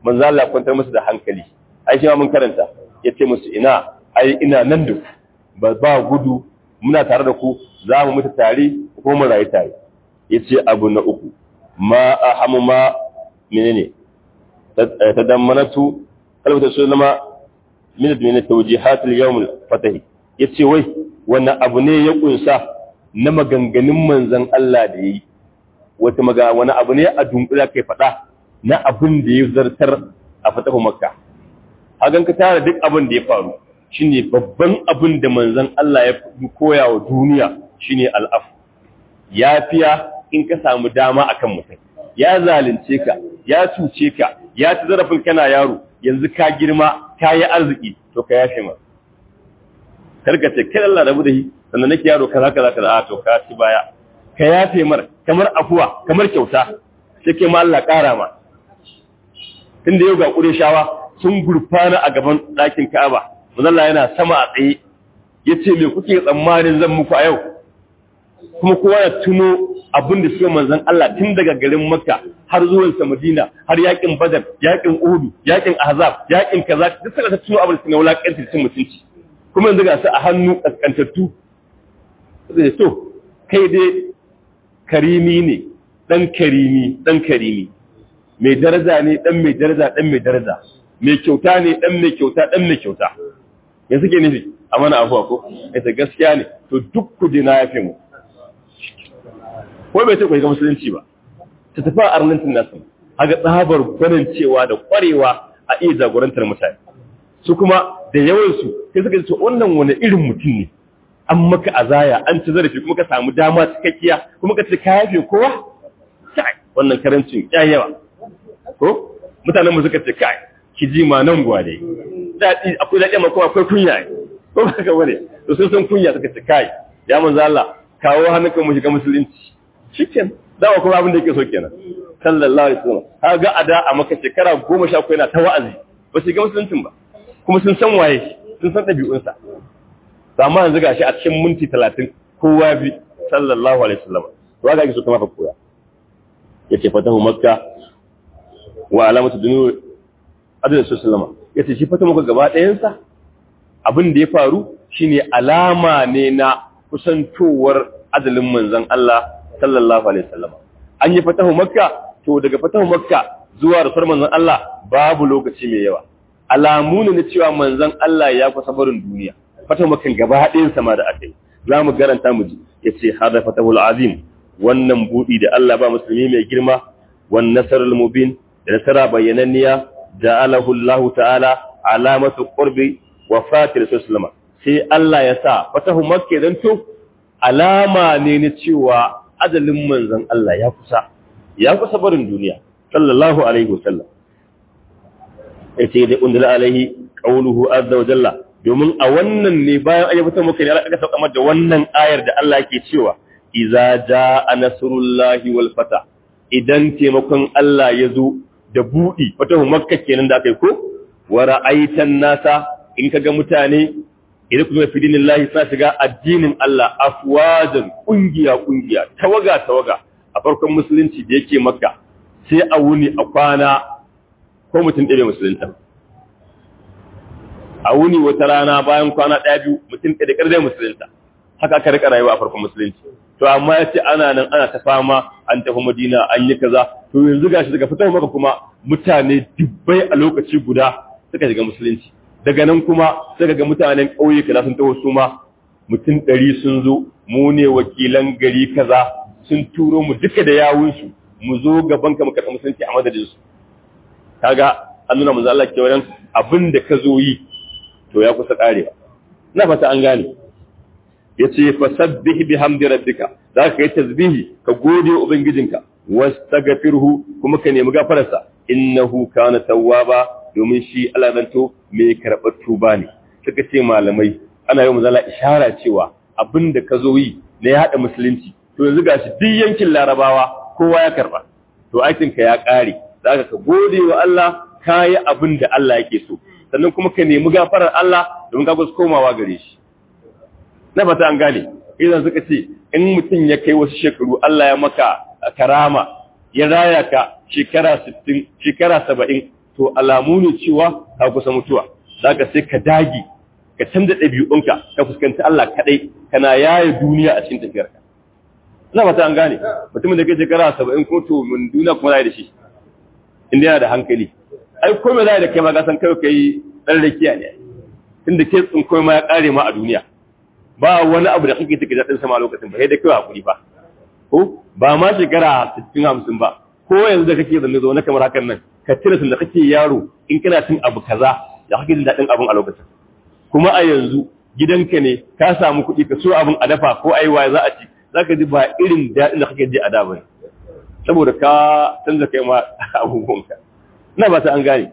manzo Allah kwantar musu da hankali ai shi ma mun karanta yace musu ina ai ina nan da ba ba gudu muna tare da ku za mu mutu tare ko mu rayu tare yace abu na uku ma ahamu ma menene tadammanatu kalmatu sallama min min tawjihat al-yawm al-fatih yace wai wannan abu ne ya kunsa na maganganun manzon Allah da yayi wata maga wani abu ne a dunkula kai fada na abin da ya zartar a fatahu makka hagan ka tara duk abin da ya faru shine babban abin da manzon Allah ya koya wa duniya shine al'af yafiya in ka samu dama akan mutum ya zalunce ka ya cuce ka ya ci zarafin kana yaro yanzu ka girma ka yi arziki to ka yafe ma karka ce kai Allah rabu da shi sannan nake yaro kaza kaza kaza a to ka ci baya ka yafe mar kamar afuwa kamar kyauta sai kai ma Allah ƙara ma tunda yau ga shawa sun gurfana a gaban ɗakin Ka'aba Allah yana sama a tsaye yace me kuke tsammanin zan muku a yau kuma kowa ya tuno abin da suka manzan Allah tun daga garin Makka har zuwan sa Madina har yakin Badar yakin Uhud yakin Ahzab yakin kaza duk suka tuno abin da suka wulakantar cin mutunci kuma yanzu ga su a hannu kaskantattu sai to kai dai karimi ne dan karimi dan karimi mai daraja ne dan mai daraja dan mai daraja mai kyauta ne dan mai kyauta dan mai kyauta yanzu ke nufi a mana afuwa ko ita gaskiya ne to duk kudi na yafe mu ko bai ce ku ga musulunci ba ta tafi a arnantin nasu haga tsabar gwanin cewa da kwarewa a iya jagorantar mutane su kuma da yawansu sai suka ce wannan wani irin mutum ne an maka azaya an ci zarafi kuma ka samu dama cikakkiya kuma ka ce ka yafe kowa kai wannan karancin ya yawa ko mutanen mu suka ce kai ki ji ma nan gwade daɗi akwai daɗi amma kuma akwai kunya ko ba ka bane to sun san kunya suka ce kai ya manzo Allah kawo hannunka mu shiga musulunci shiken dawa kuma abin da yake so kenan sallallahu alaihi wasallam kaga ada a maka shekara 10 yana ta wa'azi ba su ga musuluncin ba kuma sun san waye sun san dabi'unsa to amma yanzu gashi a cikin minti 30 kowa bi sallallahu alaihi wasallam to ga yake so kuma fa koya yace fatahu makka wa alamatu dunu adalin sallama yace shi fatahu makka gaba ɗayan sa abin da ya faru shine alama ne na kusantowar adalin manzon Allah sallallahu alaihi wasallam an yi fatahu makka to daga fatahu makka zuwa rasuwar manzon Allah babu lokaci mai yawa alamu ne na cewa manzon Allah ya kusa barin duniya fatahu makka gaba ɗayan sama da akai za mu garanta mu ji yace hada fatahul azim wannan budi da Allah ba musulmi mai girma wan nasarul mubin da nasara bayyananniya ja'alahu Allah ta'ala alamatu qurbi wafati rasulullah sai Allah ya sa fatahu makka dan to alama ne na cewa ajalin manzon Allah ya kusa ya kusa barin duniya sallallahu alaihi wasallam yace da undala alaihi qawluhu azza wa jalla domin a wannan ne bayan ayyukan muka ne aka sauka da wannan ayar da Allah yake cewa idza jaa nasrullahi wal fata idan taimakon Allah ya zo da budi fatahu makka kenan da kai ko wa ra'aitan nasa in kaga mutane idan kuma fi dinillahi sa shiga addinin Allah afwajan kungiya kungiya tawaga tawaga a farkon musulunci da yake makka sai a wuni a kwana ko mutum ɗaya musulunta a wuni wata rana bayan kwana ɗaya biyu mutum ɗaya da ƙarfi musulunta haka aka rika rayuwa a farkon musulunci to amma ya ce ana nan ana ta fama an tafi madina an yi kaza to yanzu gashi daga fitar maka kuma mutane dubbai a lokaci guda suka shiga musulunci daga nan kuma sai ga mutanen ƙauye kaza sun taho su ma mutum ɗari sun zo mu ne wakilan gari kaza sun turo mu duka da yawunsu mu zo gaban ka mu karɓi musulunci a madadin su kaga an nuna manzo Allah kewayen abin da ka zo yi to ya kusa karewa na fata an gane yace fasabbih bihamdi rabbika za ka yi tasbihi ka gode ubangijinka wastaghfirhu kuma ka nemi gafararsa innahu kana tawwaba domin shi alamanto mai karɓar tuba ne suka ce malamai ana yi mazala ishara cewa abin da ka zo yi na ya haɗa musulunci to yanzu gashi duk yankin larabawa kowa ya karɓa to aikinka ya ƙare za ka gode wa Allah ka yi abin da Allah yake so sannan kuma ka nemi gafarar Allah domin ka kusa komawa gare shi na fata an gane idan suka ce in mutum ya kai wasu shekaru Allah ya maka karama ya raya ka shekara 60 shekara 70 to alamu ne cewa ka kusa mutuwa zaka sai ka dage ka canza ɗabi'unka ka fuskanci Allah kaɗai kana yaye duniya a cikin tafiyarka ina fata an gane mutumin da ke shekara saba'in ko to mun duniya kuma zai da shi inda yana da hankali ai ko me zai da kai ma ka san kai kai dan rakiya ne tunda ke tsin komai ma ya kare ma a duniya ba wani abu da kake take daɗin sama lokacin ba sai da kai hakuri ba ko ba ma shekara 60 50 ba ko yanzu da kake zanne zo na kamar hakan nan ka tira tun da kake yaro in kana cin abu kaza da kake jin daɗin abun a lokacin kuma a yanzu gidanka ne ka samu kuɗi ka so abin a dafa ko ai waye za a ci zaka ji ba irin daɗin da kake ji a da bane saboda ka canza kai ma abubuwanka ina ba ta an gane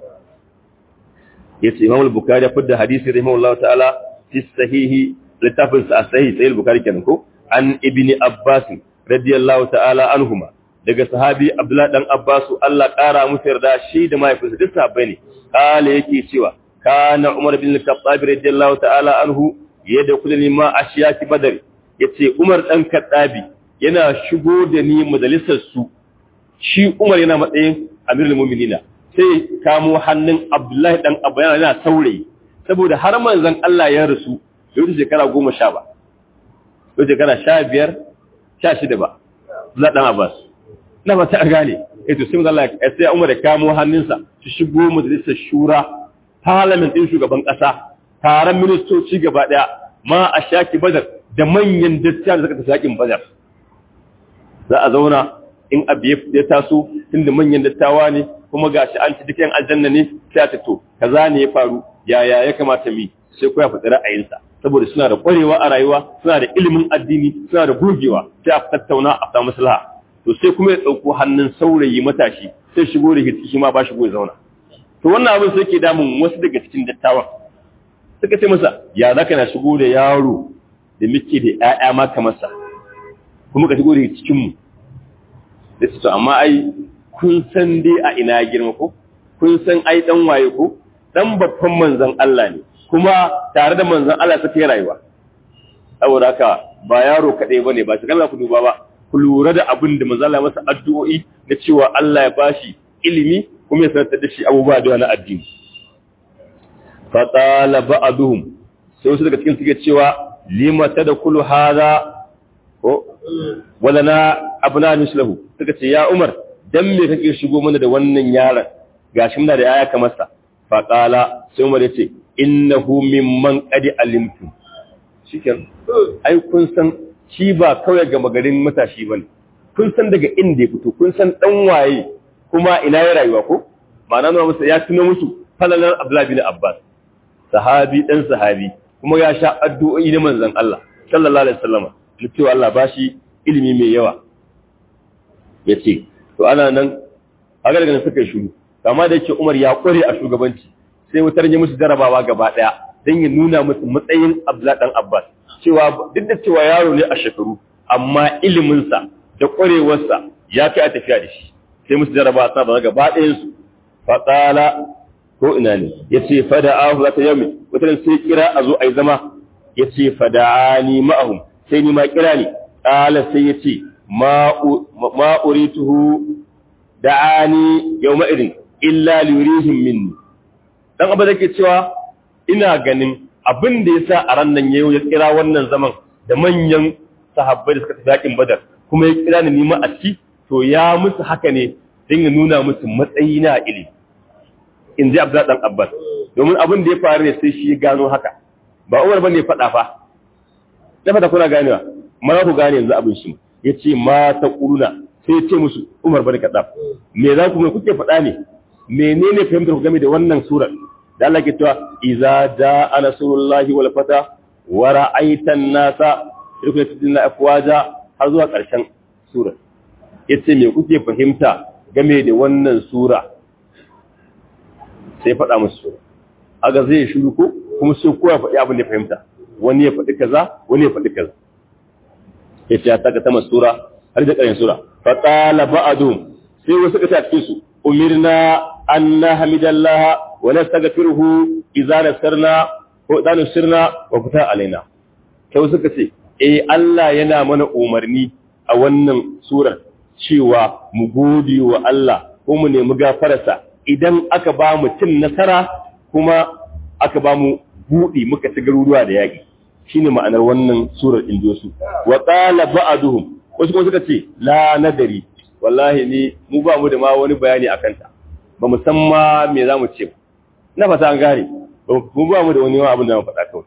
yace Imam al-Bukhari ya fidda hadisi rahimahullahu ta'ala fi sahihi littafin sa sahih sahih al-Bukhari kenan ko an ibni Abbas radiyallahu ta'ala anhuma daga sahabi Abdullah dan Abbas Allah kara musu yarda shi da mahaifinsa duk sahabbai ne kale yake cewa kana Umar bin Khattab radiyallahu ta'ala anhu yadkhulu ma ashiyaki badar yace Umar dan Khattabi yana shigo da ni majalisar su shi Umar yana matsayin Amirul Mu'minina sai kamo hannun Abdullahi dan Abba yana yana saurayi saboda har manzon Allah ya rasu bai wuce shekara goma sha ba bai shekara sha biyar sha shida ba Abdullahi dan Abbas na ba ta gane eh to sai manzon Allah ya sai Umar ya kamo hannunsa su shigo majalisar shura parliament din shugaban kasa taron ministoci gaba daya ma a shaki badar da manyan dattijan da suka tafi yakin badar za a zauna in abu ya taso tunda manyan dattawa ne kuma gashi an ci dukkan aljanna ne sai ta to kaza ne ya faru yaya ya kamata mi sai ko ya faɗi ra'ayinsa saboda suna da ƙwarewa a rayuwa suna da ilimin addini suna da gogewa sai a tattauna a samu maslaha to sai kuma ya ɗauko hannun saurayi matashi sai shigo da shi ma ba shigo ya zauna to wannan abin sai ke damun wasu daga cikin dattawan suka ce masa ya za ka na shigo da yaro da muke da 'ya'ya ma kamar sa kuma ka shigo da cikinmu da su to amma ai kun san dai a ina girma ko kun san ai dan waye ko dan babban manzon Allah ne kuma tare da manzon Allah take rayuwa saboda haka ba yaro kadai bane ba shi kallon ku duba ba ku lura da abin da manzon Allah masa addu'o'i na cewa Allah ya bashi ilimi kuma ya sanar da shi abubuwa da wani addini fa qala ba'duhum sai wasu daga cikin suke cewa lima tadkhulu hadha ko wala na abna mislahu suka ce ya Umar dan me kake shigo mana da wannan yaron gashi muna da yaya kamar sa fa qala sai Umar yace innahu mimman qad alimtu shikin ai kun san shi ba kawai ga magarin matashi bane kun san daga inda ya fito kun san dan waye kuma ina ya rayuwa ko ma'ana nuna musu ya tuno musu falalar Abdullah bin Abbas sahabi dan sahabi kuma ya sha addu'o'i na manzon Allah sallallahu alaihi wasallam cewa Allah bashi ilimi mai yawa yace to ana nan a daga suka shiru kama da yake Umar ya kware a shugabanci sai wutar ya musu jarabawa gaba daya dan ya nuna musu matsayin Abdullah dan Abbas cewa duk da cewa yaro ne a shekaru amma ilimin sa da kwarewarsa ya kai a tafiya da shi sai musu jarabawa sa ba gaba ɗayan su fa qala ko ina ne yace fada'ahu zata yami wutar sai kira a zo ai zama yace fada'ani ma'ahum sai ni ma kira ni qala sai yace ma urituhu da'ani yawma idin illa liyurihim minni dan abu ke cewa ina ganin abin da yasa a ran nan yayo ya kira wannan zaman da manyan sahabbai da suka tafi yakin badar kuma ya kira ni nima a ciki to ya musu haka ne dan ya nuna musu matsayi na ilimi in ji Abdullah dan Abbas domin abin da ya faru ne sai shi ya gano haka ba Umar bane ya faɗa fa da fata kuna ganewa ma ku gane yanzu abin shi yace ma ta quluna sai ya ce musu Umar bane kadab me za ku me kuke faɗa ne menene fahimtar ku game da wannan surar da Allah ke cewa idza jaa nasrullahi wal fata wa ra'aita an-nasa yadkhuluna afwaja har zuwa ƙarshen surar yace me kuke fahimta game da wannan sura sai faɗa musu sura aga zai shiru ko kuma sai kowa faɗi abin da fahimta wani ya faɗi kaza wani ya faɗi kaza yace ya taka ta sura har da ƙarshen sura fa qala ba'dhum sai wasu ka ta cikin su umirna an nahmidallaha wa nastaghfiruhu idza nasarna ko idza nasirna wa fata alaina kai wasu ka ce eh Allah yana mana umarni a wannan surar cewa mu gode wa Allah ko mu nemi gafararsa idan aka ba mu cin nasara kuma aka ba mu buɗi muka ci garuruwa da yaƙi shine ma'anar wannan surar indosu wa qala ba'duhum wasu kuma suka ce la nadari wallahi ni mu ba mu da ma wani bayani akan ta ba mu san ma me zamu ce na fata an gane mu ba mu da wani abin da mu faɗa kawai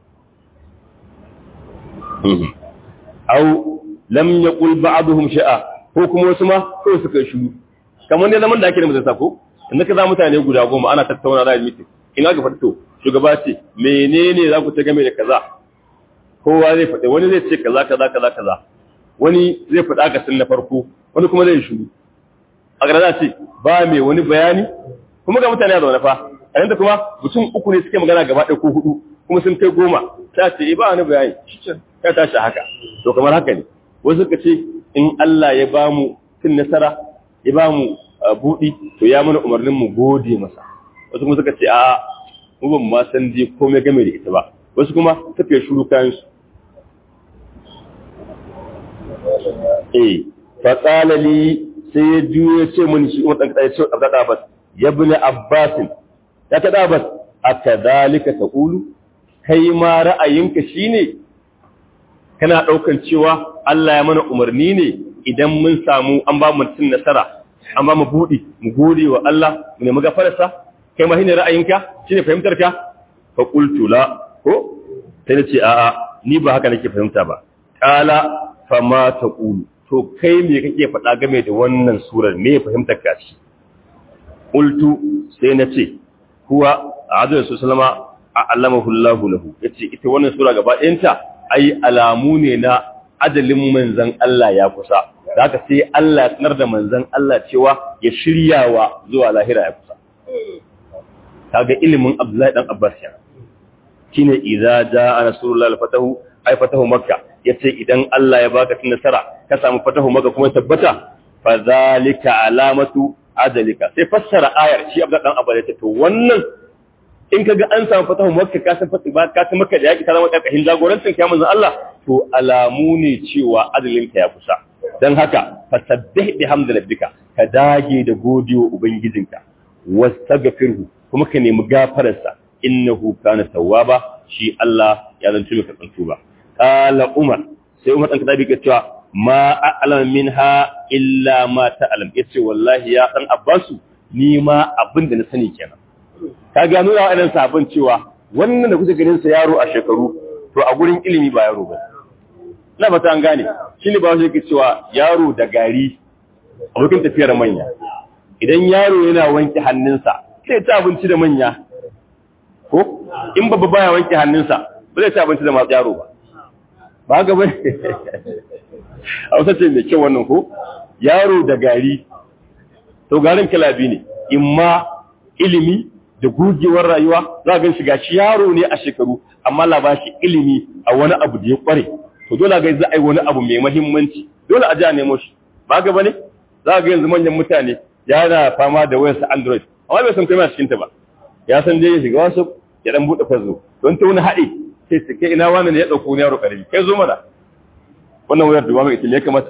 au lam yaqul ba'dhum sha'a ko kuma wasu ma ko suka shiru kamar ne zaman da ake da majalisa ko inda ka za mutane guda goma ana tattauna da meeting in aka fito shugaba ce menene za ku ta game da kaza kowa zai faɗi wani zai ce kaza kaza kaza kaza wani zai faɗa ka sun na farko wani kuma zai shiru a gara ce ba mai wani bayani kuma ga mutane a zaune fa a yanda kuma mutum uku ne suke magana gaba ɗaya ko hudu kuma sun kai goma ta ce ba wani bayani ya tashi haka to kamar haka ne wasu suka ce in Allah ya ba mu cin nasara ya ba mu buɗi to ya mana umarnin mu gode masa wasu kuma suka ce a mu ban ma san dai komai game da ita ba wasu kuma suka yi shuru kayan su eh fa qala li sai ya juyo ce mun shi umar dan kada ya ce abda abbas ya ibn abbas ya ta abbas akadhalika taqulu kai ma ra'ayinka shine kana daukan cewa Allah ya mana umarni ne idan mun samu an ba mu cin nasara an ba mu budi mu gode wa Allah mu nemi gafararsa kai ma shine ra'ayinka shine fahimtarka fa qultu la ko sai nace a'a ni ba haka nake fahimta ba qala fa ma taqulu to kai me kake faɗa game da wannan surar me fahimtar ka ci qultu sai nace huwa a'udhu sallama a'lamahu Allahu lahu yace ita wannan sura gaba ɗayanta ai alamu ne na ajalin manzan Allah ya kusa da haka sai Allah ya sanar da manzan Allah cewa ya shiryawa zuwa lahira ya kusa kaga ilimin Abdullahi dan Abbas ya shine idza jaa rasulullah al-fatahu ai fatahu makka yace idan Allah ya baka tun nasara ka samu fatahu makka kuma tabbata fa zalika alamatu ajalika sai fassara ayar shi Abdullahi dan Abbas yace to wannan in kaga an samu fatahu makka ka san fatiba ka san makka da yaki ta zama karkashin jagorancin kai manzon Allah to alamu ne cewa adalinka ya kusa dan haka fasabbih bihamdi rabbika ka dage da godiyo ubangijinka wastaghfirhu kuma ka nemi gafararsa innahu kana tawwaba shi Allah ya zanto maka tsantuba qala umar sai umar dan kadabi ke cewa ma a'lam minha illa ma ta'lam yace wallahi ya dan abbasu ni ma abin da na sani kenan ka ga nuna wa'annan sabon cewa wannan da kuke ganin sa yaro a shekaru to a gurin ilimi ba yaro ba na ba ta an gane shi ne ba shi yake cewa yaro da gari abokin tafiyar manya idan yaro yana wanke hannunsa sai ta abinci da manya ko in babba baya wanke hannunsa ba zai ci abinci da masu yaro ba ba haka ba a wasa ce mai kyau wannan ko yaro da gari to garin kalabi ne imma ilimi da gugewar rayuwa za ga shiga shi yaro ne a shekaru amma la bashi ilimi a wani abu da ya kware to dole ga za a yi wani abu mai muhimmanci dole a ji a nemo shi ba ga bane za ga yanzu manyan mutane yana fama da wayar sa Android amma bai san kai cikin ta ba ya san dai ya shiga wasu ya dan bude fazo don ta wani haɗe sai su kai ina wani ne ya dauko ne yaro karami kai zo mana wannan wayar da ba mai ya kamata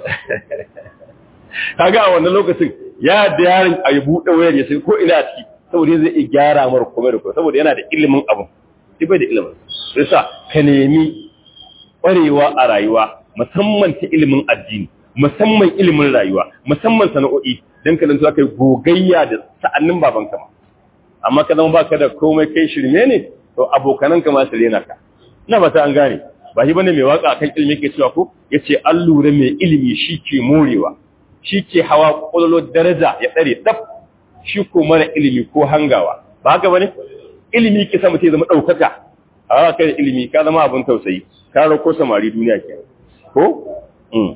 kaga a wannan lokacin ya da yaron a yi buɗe wayar ya sai ko ina a ciki saboda zai iya gyara mara komai da komai saboda yana da ilimin abu shi bai da ilimin sai sa ka nemi ƙwarewa a rayuwa musamman ta ilimin addini musamman ilimin rayuwa musamman sana'o'i don ka zanto kai gogayya da sa'annin baban kama amma ka zama baka da komai kai shirme ne to abokanan ka ma su rena ka ina ba ta an gane ba shi bane mai waka akan ilimi ke cewa ko yace an lura mai ilimi shi ke morewa shi ke hawa kololo daraja ya tsare daf shi ko mara ilimi ko hangawa ba haka bane ilimi ke sa mutum ya zama daukaka a kai da ilimi ka zama abin tausayi ka rako samari duniya ke ko mm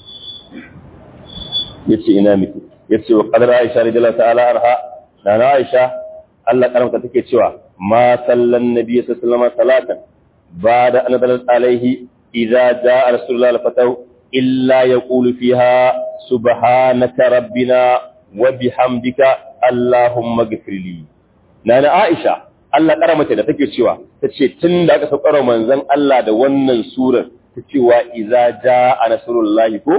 yace ina miki yace wa qadara aisha radiyallahu ta'ala arha na aisha Allah karamta take cewa ma sallan nabiy sallallahu alaihi salatan ba'da an dalat alaihi idza jaa rasulullah al-fatahu illa yaqulu fiha subhanaka rabbina wa bihamdika allahumma ghfirli nana aisha Allah kara mata da take cewa tace tun da aka saukar manzon Allah da wannan surar ta cewa idza jaa nasrullahi ko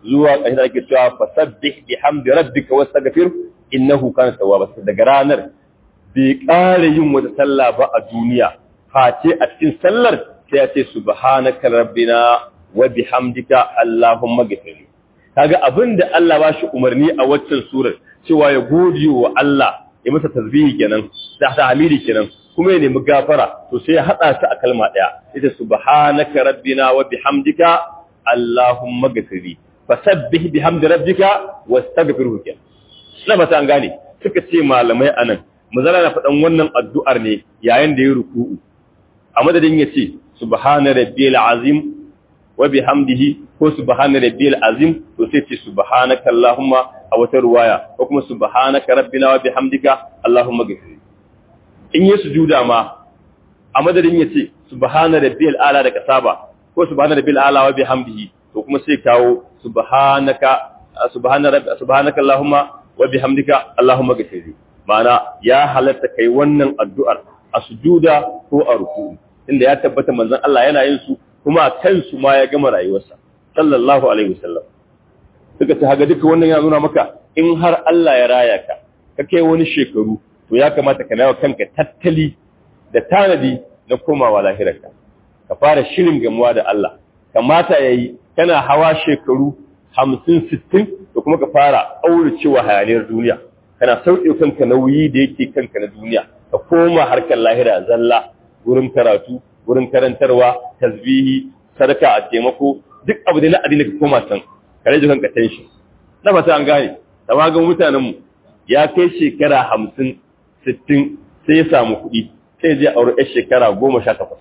zuwa ƙarshe da ake cewa fasabbih bihamdi rabbika wastaghfir innahu kana tawwaba daga ranar bai ƙara yin wata sallah ba a duniya face a cikin sallar sai ya ce subhanaka rabbina wa bihamdika allahumma ghfir kaga abinda Allah ba shi umarni a waccan surar cewa ya gode wa Allah ya masa tasbihi kenan da tahmidi kenan kuma ya nemi gafara to sai ya hada su a kalma daya ita subhanaka rabbina wa bihamdika allahumma ghfir fasabbih bihamdi rabbika wastaghfirhu kenan na ba ta an gane suka ce malamai anan mazala na faɗan wannan addu'ar ne yayin da ya ruku'u a madadin ya ce subhana rabbiyal azim wa bihamdihi ko subhana rabbiyal azim to sai ce subhanaka allahumma a wata ruwaya ko kuma subhanaka rabbina wa bihamdika allahumma ghfir in yi sujuda ma a madadin ya ce subhana rabbiyal ala da kasaba ko subhana rabbiyal ala wa bihamdihi to kuma sai kawo subhanaka subhana rabb subhanaka allahumma wa bihamdika allahumma ghfir ma'ana ya halatta kai wannan addu'ar a sujuda ko a ruku inda ya tabbata manzon Allah yana yin su kuma kansu ma ya gama rayuwarsa sallallahu alaihi wasallam suka ce haga duka wannan ya nuna maka in har Allah ya raya ka ka kai wani shekaru to ya kamata ka nawa kanka tattali da tanadi na komawa lahirarka ka fara shirin gamuwa da Allah kamata yayi kana hawa shekaru hamsin sittin da kuma ka fara cewa hayaniyar duniya kana sauƙi kanka nauyi da yake kanka na duniya ka koma harkar lahira zalla wurin karatu wurin karantarwa tasbihi sadaka a taimako duk abu da na addini ka koma san ka rage kanka tension na fata an gane da ga mutanen mu ya kai shekara hamsin sittin sai ya samu kuɗi sai je aure yar shekara goma sha takwas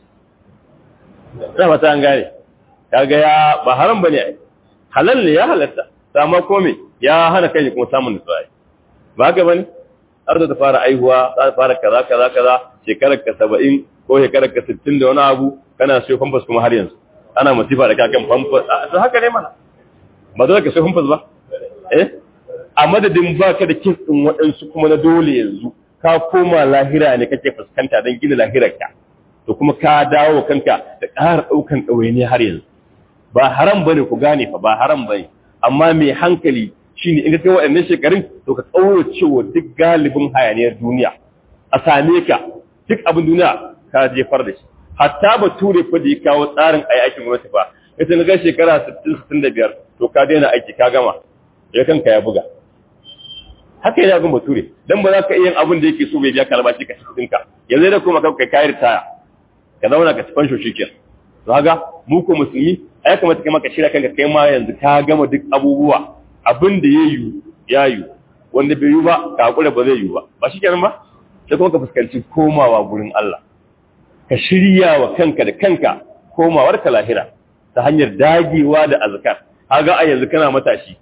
na fata an gane kaga ya ba haram bane ai halal ne ya halatta amma ko me ya hana kai kuma samun nutsuwa ba haka bane har da ta fara aihuwa za ta fara kaza kaza kaza shekarar ka 70 ko shekarar ka 60 da wani abu kana sayo famfas kuma har yanzu ana masifa da kakan famfas to haka ne mana ba dole ka sayo famfas ba eh a madadin baka da kin din waɗansu kuma na dole yanzu ka koma lahira ne kake fuskanta don gina lahirarka to kuma ka dawo kanka da ƙara ɗaukan ɗawaini har yanzu ba haram bane ku gane fa ba haram bane amma mai hankali shine in ka kai waɗannan shekarun to ka tsauro cewa duk galibin hayaniyar duniya a same ka duk abin duniya ka jefar da shi hatta ba ture fa da ya kawo tsarin ayi aikin gwamnati fa ita na ga shekara 60 65 to ka daina aiki ka gama ya kanka ya buga haka yana gun bature dan ba za ka iya yin abin da yake so bai biya ka albashi ka cikin ka yanzu da kuma kai kai ritaya ka zauna ka ci fansho shikenan to haka mu ko musulmi ai kamata kai maka shirya kanka kai ma yanzu ka gama duk abubuwa abin da ya yi ya yi wanda bai yi ba ka hakura ba zai yi ba ba shi kenan ba sai kuma ka fuskanci komawa gurin Allah ka shirya wa kanka da kanka komawar ka lahira ta hanyar dagewa da azkar kaga a yanzu kana matashi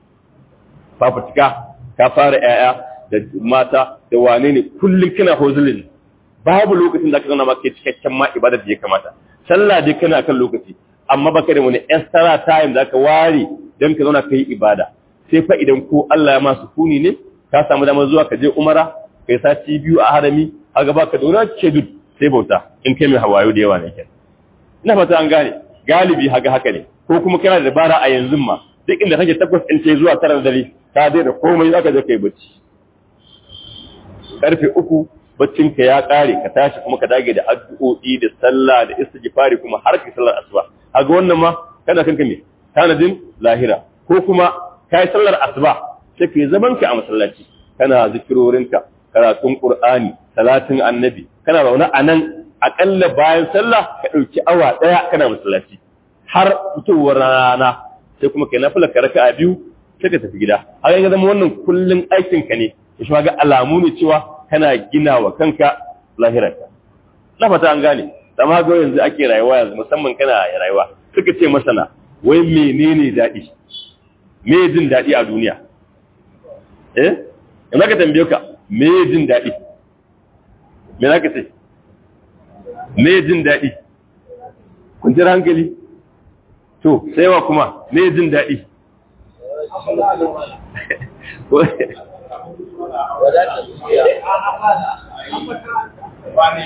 fafutuka ka fara yaya da mata da wane ne kullum kana hozulin babu lokacin da ka zauna maka cikakken ma ibada da ya kamata sallah dai kana kan lokaci amma baka da wani extra time da ka ware don ka zauna ka yi ibada sai fa idan ko Allah ya masu kuni ne ka samu damar zuwa ka je umara kai sati biyu a harami a gaba ka dora ce duk sai bauta in kai mai hawayo da yawa ne ke ina fata an gane galibi haka haka ne ko kuma kana da dabara a yanzu ma duk inda kake takwas in ce zuwa tara dare ka dai da komai zaka je kai bacci karfe uku baccin ka ya kare ka tashi kuma ka dage da addu'o'i da sallah da istighfari kuma har ka sallar asuba kaga wannan ma kana kanka me tanadin lahira ko kuma kai sallar asuba sai kai zaman ka a masallaci kana zikirorinka karatun qur'ani salatin annabi kana zaune a nan akalla bayan sallah ka dauki awa daya kana masallaci har fitowar rana sai kuma kai nafila ka raka'a biyu sai ka tafi gida har ga zama wannan kullun aikin ka ne shi ga alamu ne cewa kana gina wa kanka lahirarka na fata an gane amma ga yanzu ake rayuwa yanzu musamman kana rayuwa suka ce masana wai menene daɗi me jin daɗi a duniya eh ina ka tambaye ka me jin daɗi me za ka ce me jin daɗi kwanciyar hankali to sai wa kuma me jin daɗi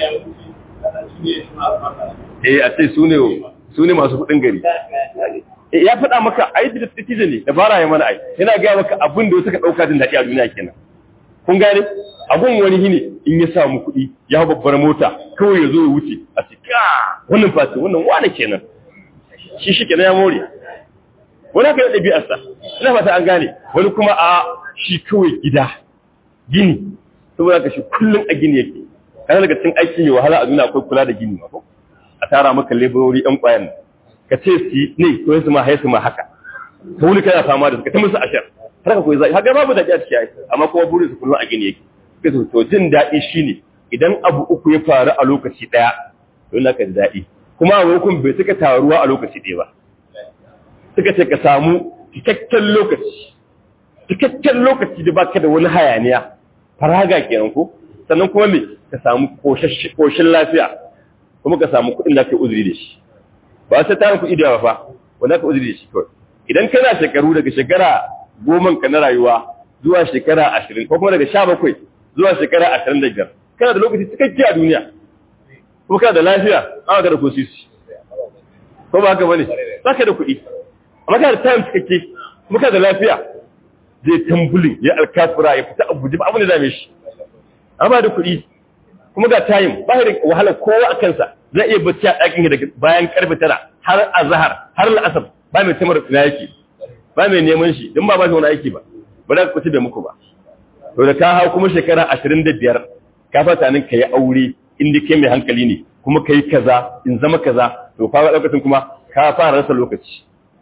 eh a ce su ne su ne masu kudin gari ya faɗa maka ai da tije ne dabara ya mana ai yana ga maka abin da suka dauka jin daɗi a duniya kenan kun gane abun wani hine in ya samu kuɗi ya babbar mota kawai ya zo ya wuce a cikin wannan fati wannan wani kenan shi shi kenan ya more wani haka da ɗabi'arsa ina fata an gane wani kuma a shi kawai gida gini saboda ka shi kullum a gini yake kana daga cikin aiki mai wahala a duniya akwai kula da gini ma ko a tara maka laborori ɗan ƙwayan ka ce su ne ko su ma haisu ma haka ka wuni kana fama da su ka ta musu ashar har ka koyi zai haka babu daɗi a ciki ai amma kuma burin su kullum a gini yake sai su to jin daɗi shine idan abu uku ya faru a lokaci ɗaya to ina ka ji daɗi kuma a hukun bai suka taruwa a lokaci ɗaya ba suka ce ka samu cikakken lokaci cikakken lokaci da baka da wani hayaniya faraga kenan ko sannan kuma me ka samu koshin lafiya kuma ka samu kuɗin da ka uzuri da shi ba sai tarin kuɗi da fa wanda ka uzuri da shi kawai idan kana shekaru daga shekara goma ka na rayuwa zuwa shekara ashirin ko kuma daga sha bakwai zuwa shekara ashirin da biyar kana da lokaci cikakke a duniya kuma kana da lafiya an ka da ko sisi ko ba haka bane za ka da kuɗi amma kana da time cikakke kuma kana da lafiya zai tambulin ya alkafura ya fita abuja ba abin da dame shi amma da kuɗi kuma ga time ba da wahala kowa a kansa zai iya bacci a ɗakin daga bayan karfe tara har azhar har la'asar ba mai tamar ina yake ba mai neman shi don ba ba shi wani aiki ba ba za ka kuci da muku ba to da ka hau kuma shekara ashirin da biyar ka fata nan ka yi aure inda kai mai hankali ne kuma ka yi kaza in zama kaza to fa lokacin kuma ka fara rasa lokaci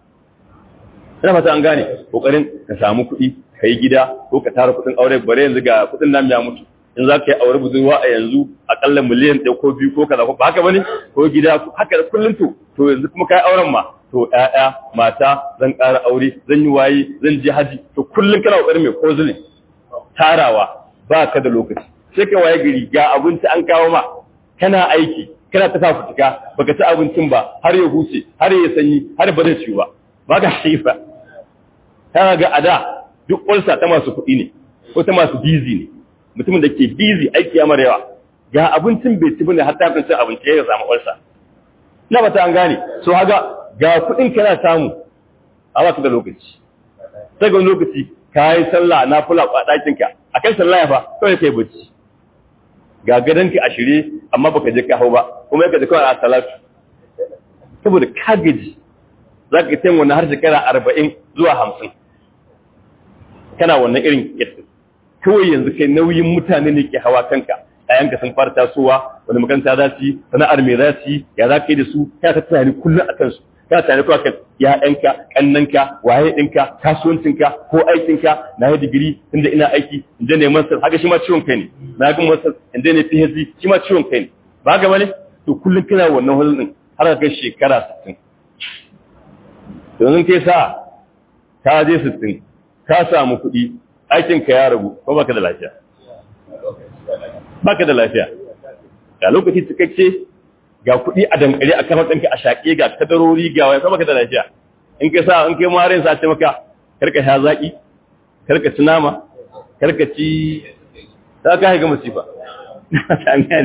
ina fata an gane kokarin ka samu kuɗi ka yi gida ko ka tara kuɗin aure bare yanzu ga kuɗin nan ya mutu in za ka yi aure budurwa a yanzu akalla miliyan ɗaya ko biyu ko kaza ko ba haka bane ko gida haka da kullum to to yanzu kuma kai auren ma to ƴaƴa mata zan ƙara aure zan yi waye zan je haji to kullum kana kokarin mai kozulin tarawa ba ka da lokaci sai ka waye gari ga abinci an kawo ma kana aiki kana ta fafutuka baka ci abincin ba har ya huce har ya sanyi har ba zai ciwo ba ba ka shi ba kana ga ada duk ulsa ta masu kuɗi ne ko ta masu bizi ne mutumin da ke bizi aiki ya mara yawa ga abincin bai ci bane har ta cin abinci ya samu ulsa ina ba ta an gane so haga ga kuɗin kana samu a ba da lokaci sai ga lokaci ka yi sallah na fula a ɗakinka a kan sallah ya fa kawai kai bacci ga gadonka a shirye amma baka je ka hau ba kuma yaka da kawai a salatu saboda ka gaji za ka tayin wannan har shekara arba'in zuwa hamsin kana wannan irin yadda kawai yanzu kai nauyin mutane ne ke hawa kanka ɗayanka sun fara tasowa wani makaranta za su yi sana'ar me za su yi ya za ka yi da su kana ta tunani kullum a kansu kana tare kuwa kan ya'yanka kannanka waye ɗinka kasuwancinka ko aikinka na yi digiri inda ina aiki inda ne masar haka shi ma ciwon kai ne na ga masar inda ne phd shi ma ciwon kai ne ba ga bane to kullum kana wannan hulun din har ka kai shekara 60 yanzu kai sa ka je 60 ka samu kuɗi aikinka ya ragu ko baka da lafiya baka da lafiya ga lokaci cikakke ga kuɗi a dankare a kamar ɗanka a shaƙe ga kadarori ga waya kuma ka da lafiya in ka sa in kai marin sa ce maka karka sha zaƙi karka ci nama karka ci ta ka haiga musifa an gane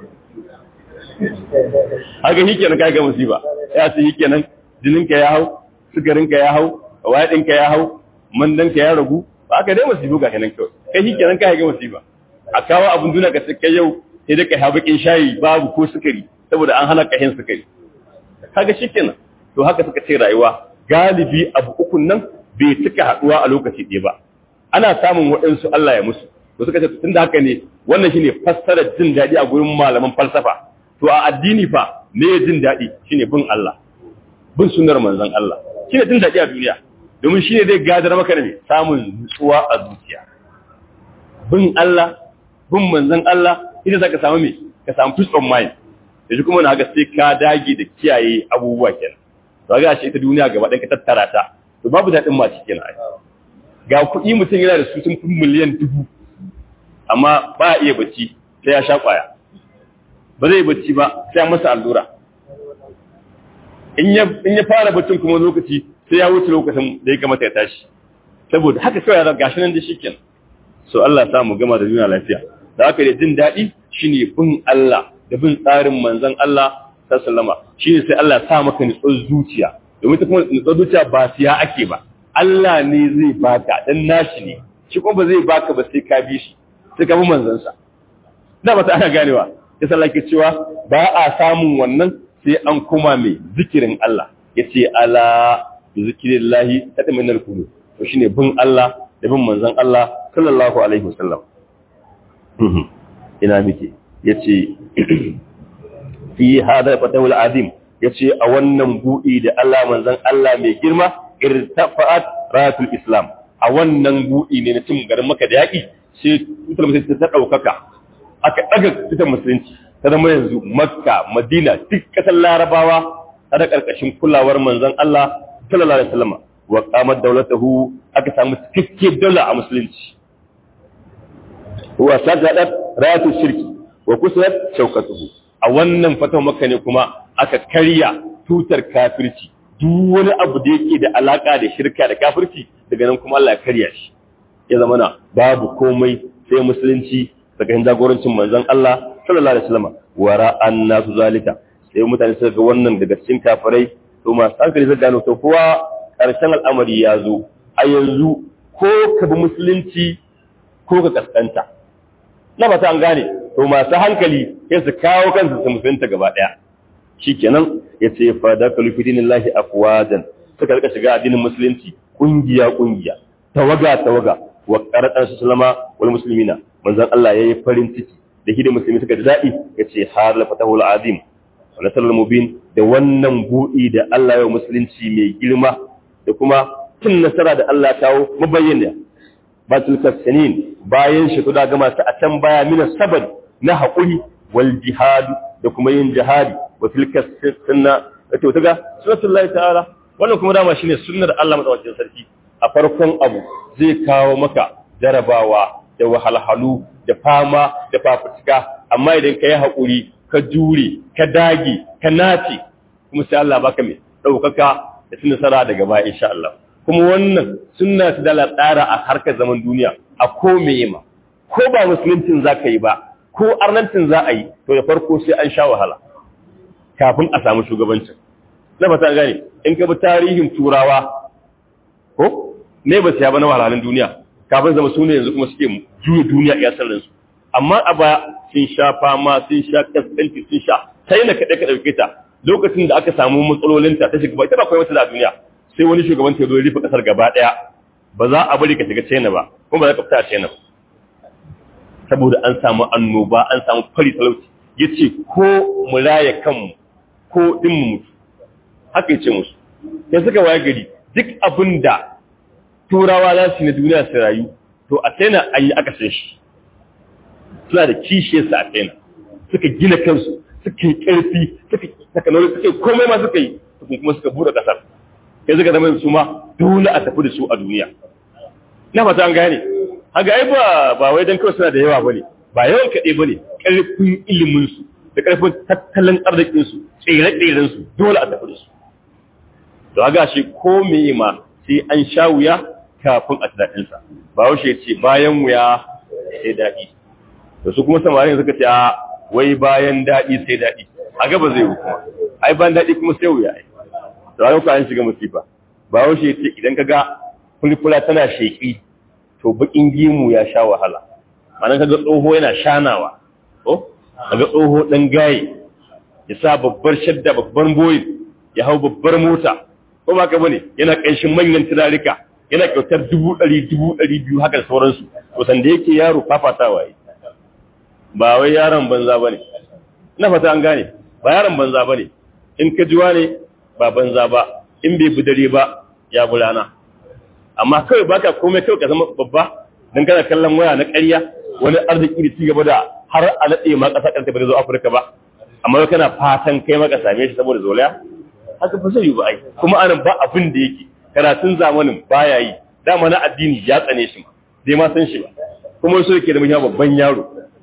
haka shi kenan ka haiga musifa ya ce shi kenan jininka ya hau sukarinka ya hau wayaɗinka ya hau mandanka ya ragu ba ka dai musifu ga kenan kawai kai shi kenan ka haiga musifa a kawo abin duna ka kai yau sai da ka ha bakin shayi babu ko sukari saboda an hana kahin sukari kaga shikenan to haka suka ce rayuwa galibi abu ukun nan bai cika haduwa a lokaci ɗaya ba ana samun waɗansu Allah ya musu to suka ce tunda haka ne wannan shine fassarar jin daɗi a gurin malaman falsafa to a addini fa me jin daɗi shine bin Allah bin sunnar manzon Allah shine jin daɗi a duniya domin shine zai gadar maka da me samun nutsuwa a zuciya bin Allah bin manzon Allah ita zaka samu me ka samu peace of mind yanzu kuma na ga sai ka dage da kiyaye abubuwa kenan to ga shi ita duniya gaba ɗaya ka tattara ta to babu daɗin ma cikin ai ga kuɗi mutum yana da su sun fi miliyan dubu amma ba a iya bacci sai ya sha ƙwaya ba zai bacci ba sai ya masa allura in ya in ya fara baccin kuma lokaci sai ya wuce lokacin da ya kamata ya tashi saboda haka kawai ya gashi nan da shi kenan so Allah ya sa mu gama da duniya lafiya da haka da jin daɗi shine bin Allah da bin tsarin manzon Allah sallama shine sai Allah ya sa maka nutsuwar zuciya domin ta kuma nutsuwar zuciya ba siya ake ba Allah ne zai baka dan nashi ne shi kuma ba zai baka ba sai ka bi shi sai ka bi manzansa da ba ta ana ganewa ya sallah ke cewa ba a samun wannan sai an kuma mai zikirin Allah ya ce ala zikirin lahi ta ɗin minar kudu to shine bin Allah da bin manzan Allah sallallahu alaihi wasallam ina muke ya ce fi hada fatawul azim ya ce a wannan buɗi da Allah manzan Allah mai girma irtafa'at ratul islam a wannan buɗi ne na cin garin maka da yaƙi sai tutar musulunci ta ɗaukaka aka ɗaga tutar musulunci ta zama yanzu makka madina duk ƙasar larabawa ta da ƙarƙashin kulawar manzon Allah sallallahu alaihi wasallam wa qamat dawlatuhu aka samu cikakke daula a musulunci wa sajadat ratu shirki wa kusurat shaukatuhu a wannan fatan makka ne kuma aka karya tutar kafirci duk wani abu da yake da alaka da shirka da kafirci daga nan kuma Allah ya karya shi ya zama na babu komai sai musulunci daga hin jagorancin manzon Allah sallallahu alaihi wasallam wara annasu zalika sai mutane suka ga wannan daga cikin kafirai to masu hankali zai gano to kowa karshen al'amari ya zo a yanzu ko ka bi musulunci ko ka kaskanta na ba ta an gane to masu hankali sai su kawo kansu su musulunta gaba daya shikenan yace fa da kalu fi dinillahi afwajan suka rika shiga addinin musulunci kungiya kungiya tawaga tawaga wa qaratan sallama wal muslimina manzon Allah yayi farin ciki da hidin musulmi suka ji dadi yace har la fatahul azim wa nasrul mubin da wannan buɗi da Allah ya musulunci mai girma da kuma cin nasara da Allah kawo mabayyana ba tilka sanin bayan shi da gama su a can baya mina sabad na haƙuri wal jihad da kuma yin jihadi wa tilka sunna to ta ga sunnatul ta'ala wannan kuma dama shine sunnar Allah madawacin sarki a farkon abu zai kawo maka jarabawa da wahalhalu da fama da fafutuka amma idan ka yi haƙuri ka jure ka dage ka nace kuma sai Allah baka mai ɗaukaka da cin nasara daga baya insha Allah kuma wannan sunna ta dala tsara a harkar zaman duniya a ko meye ma ko ba musuluncin za ka yi ba ko arnancin za a yi to da farko sai an sha wahala kafin a samu shugabancin na fata gane in ka bi tarihin turawa ko ne ba siya ba na wahalhalun duniya kafin zama su ne yanzu kuma suke juya duniya iya sarrin su amma a baya sun sha fama sun sha kaskanci sun sha sai na kaɗai ka ɗauke ta lokacin da aka samu matsalolinta ta shiga ita ba kawai wata da duniya sai wani shugaban ta zo ya rufe kasar gaba ɗaya ba za a bari ka shiga China ba kuma ba za ka fita a China ba saboda an samu annoba an samu fari talauci yace ko mu raya kanmu ko din mu mutu haka yace musu sai suka waye gari duk abin da turawa za su yi na duniya su rayu to a China an yi aka sai shi suna da kishiyarsa a China suka gina kansu suka yi ƙarfi suka technology suka yi komai ma suka yi kuma suka buɗe ƙasar sai suka zama su ma dole a tafi da su a duniya na fata an gane haga ai ba ba wai dan kawai suna da yawa bane ba yawan kaɗai bane ƙarfin ilimin su da ƙarfin tattalin arzikin su tsere-tseren su dole a tafi da su to haga shi ko me ma sai an sha wuya kafin a daɗin sa ba wuce ce bayan wuya sai daɗi to su kuma samarin suka ce a wai bayan daɗi sai daɗi a gaba zai yi kuma ai bayan daɗi kuma sai wuya ai da wani an shiga musifa ba wasu ya ce idan ka ga fulfula tana sheƙi to baƙin gimu ya sha wahala ma'ana ka ga tsoho yana shanawa ko ka ga tsoho ɗan gaye ya sa babbar shadda babbar boyin ya hau babbar mota ko ba ka bane yana ƙanshin manyan turarika yana kyautar dubu ɗari dubu ɗari biyu haka da sauransu to sanda yake yaro fafatawa yi ba wai yaron banza ba ne ina fata an gane ba yaron banza ba ne in ka jiwa ne ba banza ba in bai bi dare ba ya bulana amma kawai baka komai kawai ka zama babba dan kana kallon waya na ƙarya wani arziki da cigaba da har a nade ma ƙasa ƙarta ba zo Afirka ba amma kana fatan kai maka same shi saboda zolaya haka ba sai ba ai kuma anan ba abin da yake karatun zamanin baya yi dama na addini ya tsane shi ma dai ma san shi ba kuma so yake da muhimmanci babban yaro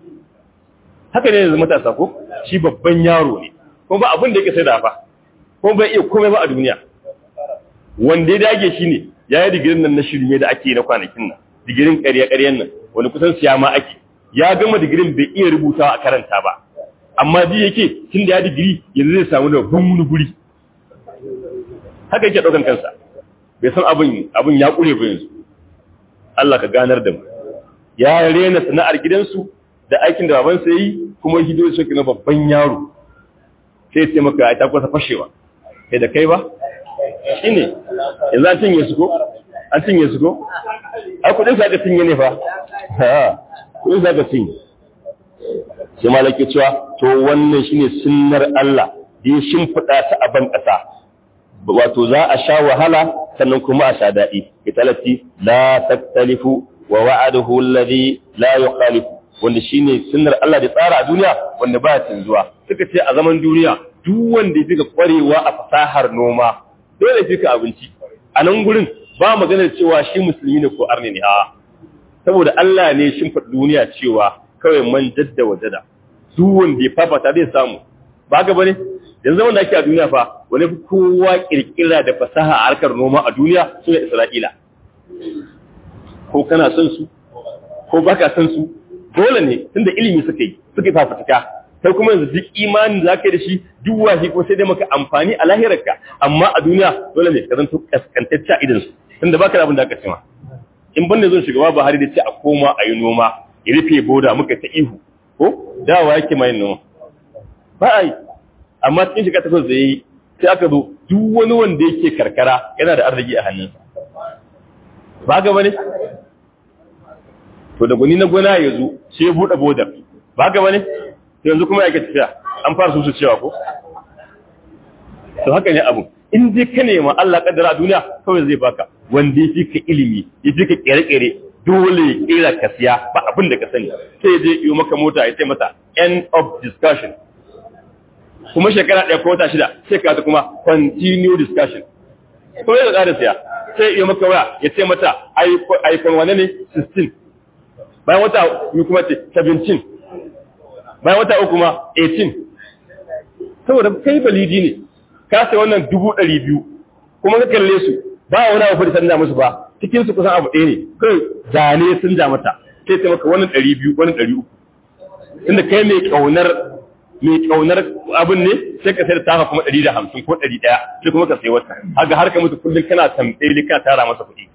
haka ne yanzu matasa ko shi babban yaro ne kuma ba abin da yake sai da fa ko bai iya komai ba a duniya wanda ya dage shi ne ya yi digirin nan na shirme da ake na kwanakin nan digirin ƙarya-ƙaryan nan wani kusan siya ma ake ya gama digirin bai iya rubutawa a karanta ba amma ji yake tun da ya digiri yanzu zai samu da wani guri haka yake daukan kansa bai san abin abin ya kure ba yanzu Allah ka ganar da mu ya rena sana'ar gidansu da aikin da babansa yi kuma hido shi na babban yaro sai sai maka ai ta kusa fashewa kai da kai ba shine yanzu an cinye su ko an cinye su ko ai kudin sa ka cinye ne fa ha kudin sa ka cinye sai malaki cewa to wannan shine sunnar Allah da ya shimfida ta a ban kasa wato za a sha wahala sannan kuma a sha daɗi italati la taktalifu wa wa'aduhu alladhi la yukhalifu wanda shine sunnar Allah da tsara a duniya wanda ba canzuwa suka ce a zaman duniya duk wanda ya fika kwarewa a fasahar noma dole ya fika abinci a nan gurin ba maganar cewa shi musulmi ne ko arni ne a saboda Allah ne shin faɗi duniya cewa kawai man jadda wajada duk wanda ya fafata zai samu ba ga bane yanzu wanda ake a duniya fa wani fi kowa kirkira da fasaha a harkar noma a duniya su ne Isra'ila ko kana son su ko baka son su dole ne tunda ilimi suka yi suka yi fafutuka sai kuma yanzu duk imanin da zaka yi da shi duk wahi ko sai dai maka amfani a lahirarka amma a duniya dole ne ka zanto kaskantacce a idan su tunda baka da abin da aka ce ma in banda zan shugaba Buhari da ce a koma a yi noma ya rufe boda muka ta ihu ko dawa yake mai noma ba a yi amma cikin shiga takwas da yi sai aka zo duk wani wanda yake karkara yana da arziki a hannunsa ba ga bane to da gwani na gona ya zo sai ya buɗe bodar ba ga bane to yanzu kuma yake tafiya an fara su cewa ko to haka ne abu in dai ka nema Allah kaddara a duniya kawai zai baka wanda ya fi ka ilimi ya fi ka kere-kere dole ya kera ka siya ba abin da ka sani sai ya je yi maka mota ya ce mata end of discussion kuma shekara ɗaya ko wata shida sai ka kuma continue discussion ko ya da siya sai ya maka waya ya ce mata iPhone wane ne 16 bayan wata yi kuma ce 17 bayan wata uku ma 18 saboda kai balidi ne ka sai wannan dubu ɗari biyu kuma ka kalle su ba wani abu da sanda musu ba cikin su kusan abu ɗaya ne kai zane sun ja mata sai ta maka wannan ɗari biyu wannan ɗari uku inda kai mai ƙaunar mai ƙaunar abin ne sai ka sai da tafa kuma ɗari da hamsin ko ɗari ɗaya sai kuma ka sai wata haka har ka mutu kullum kana tambayi kana tara masa kuɗi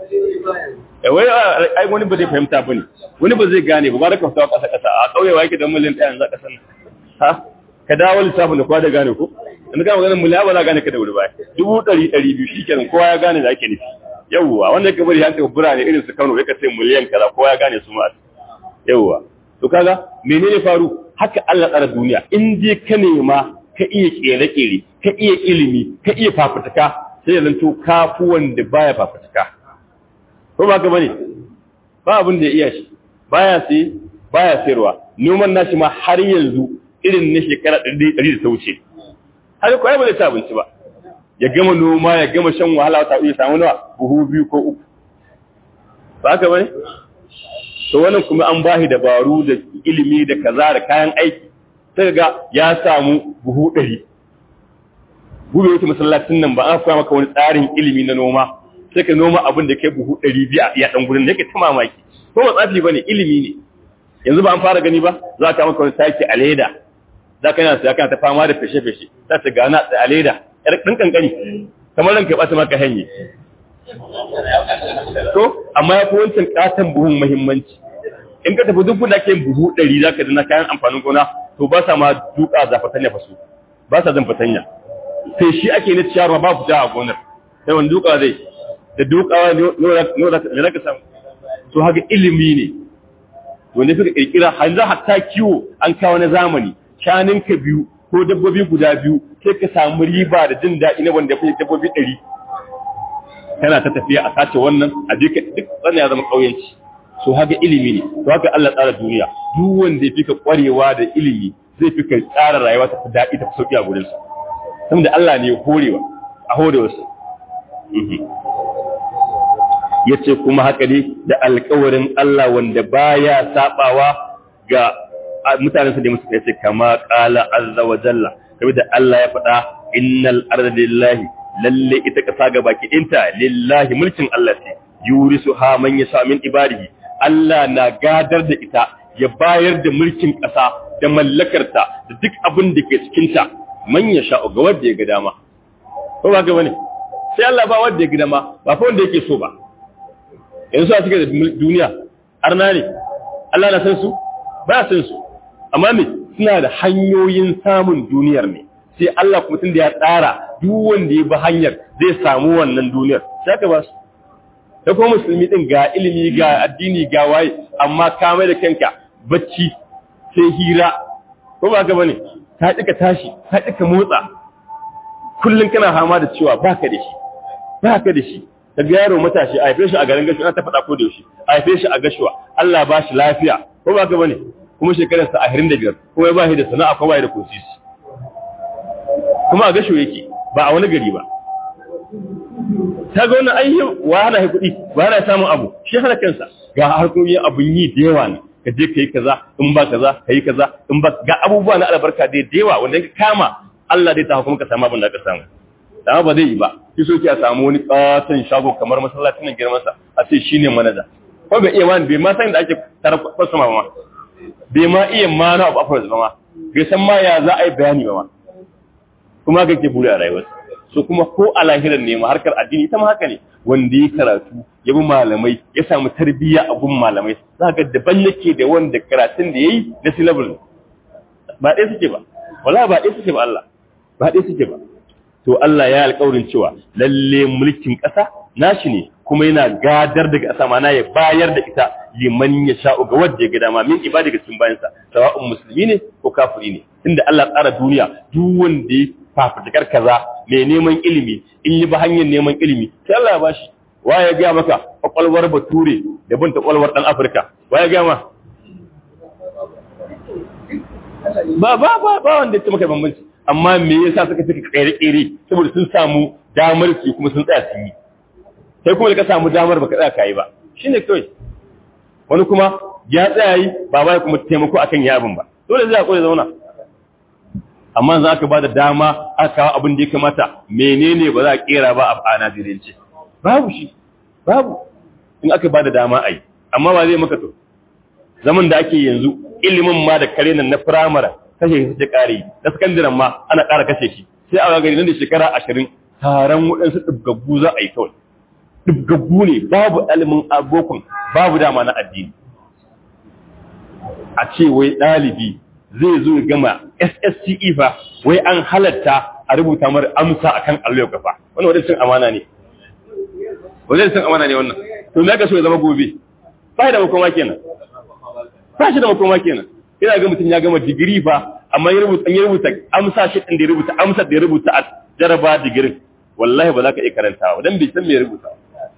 wai ai wani ba zai fahimta ba ne wani ba zai gane ba ba da ka fita ƙasa ƙasa a ƙauye wa yake da miliyan ɗaya yanzu a ƙasar nan ha ka dawo lissafin da kowa da gane ko in ka maganar miliyan ba za gane ka da wuri ba dubu ɗari ɗari biyu shi kenan kowa ya gane da ake nufi yawwa wanda ka bari hankali birane irin su Kano ya ka ce miliyan kaza kowa ya gane su ma yawwa to kaga menene faru haka Allah tsara duniya in je ka nema ka iya kere-kere ka iya ilimi ka iya fafutuka sai ya zanto kafu wanda baya fafutuka ko ba ka bane ba abin da ya iya shi baya sai baya sayarwa noman nashi ma har yanzu irin na shekara 100 da ta wuce har ko ai ba zai ci abinci ba ya gama noma ya gama shan wahala ta iya samu nawa buhu biyu ko uku ba ka bane to wannan kuma an bashi dabaru da ilimi da kaza da kayan aiki sai ga ya samu buhu ɗari gube wata masallacin nan ba an koya maka wani tsarin ilimi na noma sai ka noma abin da kai buhu ɗari biya a ɗan gudun da yake ta mamaki ko ba tsafi ba ne ilimi ne yanzu ba an fara gani ba za ka maka wani taki a leda za ka yana siya kana ta fama da feshe-feshe za ta gana a leda yar ɗan kankani kamar ranka ya ɓata maka hanye to amma ya fi wancan katon buhun muhimmanci in ka tafi duk da ke buhu ɗari za ka dana kayan amfanin gona to ba sa ma duka za fatanya faso ba sa zan fatanya sai shi ake na ciyarwa ba fita a gonar sai wani duka zai da dukawa ne za ka samu to haka ilimi ne wanda suka kirkira hanzu hatta kiwo an kawo na zamani ka biyu ko dabbobi guda biyu sai ka samu riba da jin daɗi na wanda ya fi dabbobi ɗari kana ta tafiya a sace wannan a jika duk wannan ya zama ƙauyenci so haka ilimi ne to haka Allah tsara duniya duk wanda ya fika ƙwarewa da ilimi zai fika tsara rayuwa ta fi daɗi ta fi sauƙi a gurin sa saboda Allah ne ya horewa a horewa sa yace kuma haka ne da alƙawarin Allah wanda baya sabawa ga mutanen sa da musu yace kama qala azza wa jalla saboda Allah ya faɗa innal arda lillahi lalle ita ƙasa ga baki ɗinta lillahi mulkin Allah ce yurisu ha man yasha min ibadihi Allah na gadar da ita ya bayar da mulkin ƙasa da mallakarta da duk abin da ke cikin ta man yasha ga wanda ya ga dama ko ba ga bane sai Allah ba wanda ya gida ma ba fa wanda yake so ba yanzu a cikin duniya arna ne Allah na san su ba san su amma me suna da hanyoyin samun duniyar ne sai Allah kuma tun da ya tsara duk wanda ya bi hanyar zai samu wannan duniyar sai ka ba su da kuma musulmi din ga ilimi ga addini ga waye amma ka mai da kanka bacci sai hira ko ba ka bane ka dika tashi ka dika motsa kullun kana hama da cewa baka da shi baka da shi ka ga yaro matashi a haife shi a garin gashuwa ta faɗa ko da yaushe a haife shi a gashuwa Allah ba shi lafiya ko ba ka bane kuma shekararsa a hirin da biyar kuma ya ba shi da sana'a ko ba da kosisi kuma a gasho yake ba a wani gari ba ta ga wannan ayyu wa hana shi kuɗi wa hana samun abu shi hana kansa ga harkokin abun yi da yawa ne ka je ka yi kaza in ba kaza ka yi kaza in ba ga abubuwa na albarka da yawa wanda ka kama Allah zai ta kuma ka samu abin da ka samu da ba zai yi ba shi so ki a samu wani katon shago kamar masallacin nan girman sa a ce shine manaja ko bai iya ma bai ma san da ake tarar kwasama ma bai ma iya ma na abu afirka ba ma bai san ma ya za a yi bayani ba ma kuma ga ke buri a rayuwarsa so kuma ko a lahirar ne ma harkar addini ita ma haka ne wanda ya karatu ya bi malamai ya samu tarbiyya a gun malamai za ga daban yake da wanda karatun da ya yi na syllable ba ɗaya suke ba wala ba ɗaya suke ba Allah ba ɗaya suke ba to Allah ya alƙawarin cewa lalle mulkin ƙasa nashi ne kuma yana gadar daga ƙasa mana ya bayar da ita liman ya sha'u ga wanda ya ga dama min ibada ga cikin bayansa sawa'un musulmi ne ko kafiri ne inda Allah tsara duniya duk wanda ya fafutukar kaza mai neman ilimi in yi ba hanyar neman ilimi sai Allah ya bashi wa ya ga maka kwakwalwar bature da bin ta kwakwalwar dan Afirka wa ya ga ma ba ba ba ba wanda ya maka bambanci amma me yasa suka suka kere kere saboda sun samu damar su kuma sun tsaya su yi sai kuma da ka samu damar baka tsaya kai ba shine kawai wani kuma ya tsaya yi ba ba kuma taimako akan yabin ba dole zai hakuri zauna amma za ka ba da dama aka kawo abin da ya kamata menene ba za a kera ba a Najeriyance babu shi babu in aka ba da dama a yi amma ba zai maka to zaman da ake yanzu ilimin ma da kare nan na firamare kashe shi ta kare na sakandaren ma ana ƙara kashe shi sai a gari nan da shekara ashirin taron waɗansu ɗibgaggu za a yi kawai ɗibgaggu ne babu ilimin abokan babu dama na addini a ce wai ɗalibi zai zo ya gama SSCE fa wai an halatta a rubuta mara amsa akan allo kafa wannan wadannan cin amana ne wadannan cin amana ne wannan to me ka so ya zama gobe ba da makoma kenan ba shi da makoma kenan ina ga mutum ya gama digiri fa amma ya rubuta ya rubuta amsa shi din da ya rubuta amsa da ya rubuta a jaraba digirin wallahi ba za ka iya karantawa dan bai san me ya rubuta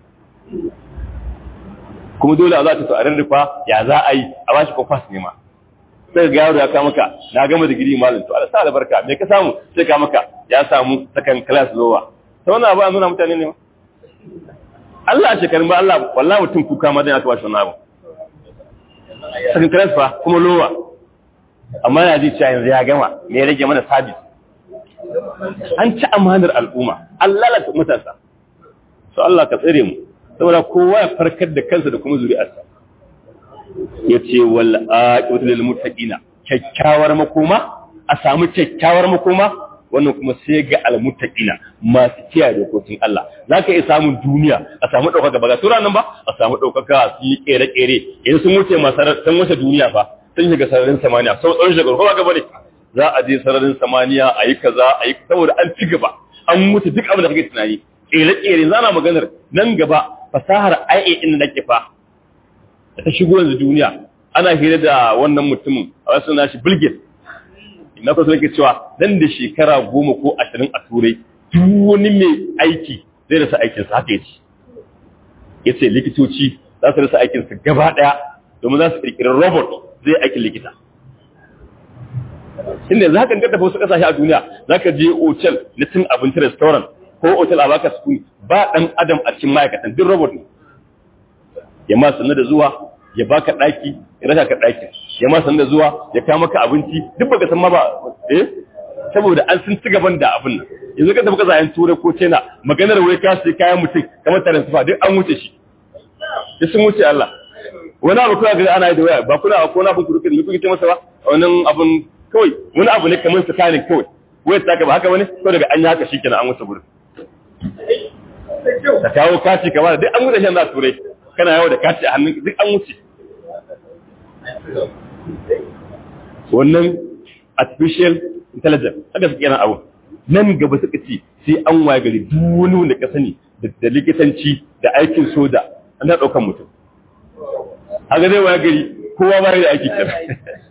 kuma dole a za ta to a rarrufa ya za a yi a bashi kwafas ne ma sai ga yaro ya ka maka na gama digiri malam to Allah sa albarka me ka samu sai ka maka ya samu second class lower to wannan abu an nuna mutane ne Allah shekarun ba Allah wallahi mutum kuka ma dan aka bashi wannan abu second class fa kuma lower amma ya ji cewa yanzu ya gama me ya rage mana service an ci amanar al'umma Allah la matasa so Allah ka tsare mu saboda kowa ya farkar da kansa da kuma zuri'arsa ya ce wal aqibatu lil muttaqina kyakkyawar makoma a samu kyakkyawar makoma wannan kuma sai ga al muttaqina masu kiyaye dokokin Allah zaka iya samun duniya a samu daukaka ba ga sura nan ba a samu daukaka su yi kere kere idan sun wuce masarar sun wuce duniya fa sun shiga sararin samaniya sau tsawon shekaru ko ba ga bane za a je sararin samaniya a yi kaza a yi saboda an ci gaba an wuce duk abin da kake tunani kere kere zana maganar nan gaba fasahar IA din da nake fa ta shigo yanzu duniya ana hira da wannan mutumin a wasu nashi bilgit ina kwaso yake cewa dan da shekara goma ko ashirin a turai duk wani mai aiki zai rasa aikinsa haka yace ya ce likitoci za su rasa aikinsa gaba ɗaya domin za su ƙirƙirar robot zai aikin likita inda za ka tafi wasu ƙasashe a duniya za ka je otel na cin abinci restaurant ko otel a baka sukuni ba ɗan adam a cikin ma'aikatan duk robot ne ya ma sanar da zuwa ya baka daki ya raka ka daki ya ma sanar da zuwa ya kawo maka abinci duk baka san ma ba eh saboda an sun ci gaban da abin nan yanzu ka tafi ka zayen turai ko china maganar wai ka sai kayan mutum kamar tarin sufa duk an wuce shi duk sun wuce Allah wani abu kuna ga ana yi da waya ba kuna ko na abin ku rufe ne kuke ce masa ba wannan abun kawai wani abu ne kamar tsakanin kawai wai ta ka ba haka wani ko daga an yi haka shikenan an wuce gurin ka kawo kaci kamar duk an wuce shan za turai kana yawo da kaci a hannun duk an wuce wannan artificial intelligence haka suke yana abu nan gaba suka ce sai an waye gari duk wani wanda ka sani da likitanci da aikin soja an da ɗaukan mutum haka zai waye gari kowa ba da aiki kira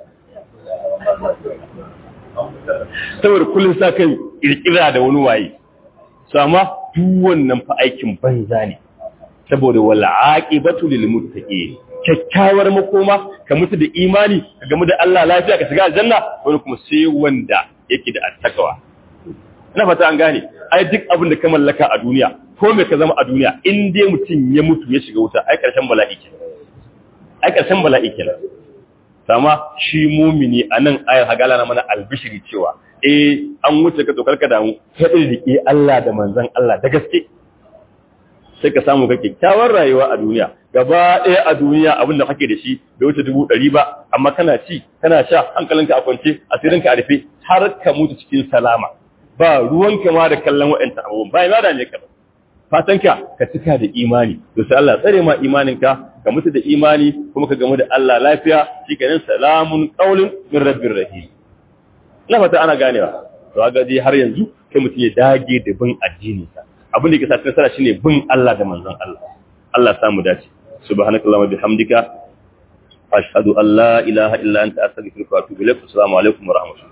saboda kullum sa kan kirkira da wani waye su amma duk wannan fa aikin banza ne saboda wal aqibatu lil muttaqin kyakkyawar makoma ka mutu da imani ka gamu da Allah lafiya ka shiga aljanna wani kuma sai wanda yake da attakawa ina fata an gane ai duk abin da ka mallaka a duniya ko me ka zama a duniya in dai mutum ya mutu ya shiga wuta ai karshen bala'i kenan ai karshen bala'i kenan sama shi mumini anan ayar hagala na mana albishiri cewa eh an wuce ka tsokar ka damu ka rike Allah da manzon Allah da gaske sai ka samu ka kyakkyawar rayuwa a duniya gaba ɗaya a duniya abin da kake da shi bai wuce dubu ɗari ba amma kana ci kana sha hankalinka a kwance asirinka a rufe har ka mutu cikin salama ba ruwanka ma da kallon waɗanta abubuwan ba ya da ne ka fatanka ka cika da imani to sai Allah tsare ma imaninka ka mutu da imani kuma ka gamu da Allah lafiya shikenan salamun qaulun min rabbir rahim ina fata ana ganewa to ga dai har yanzu kai mutum ya dage da bin addini sa abin da yake sa nasara shine bin Allah da manzon Allah Allah ya samu dace subhanakallahumma bihamdika ashhadu an la ilaha illa anta astaghfiruka wa atubu ilaik assalamu alaikum wa rahmatullahi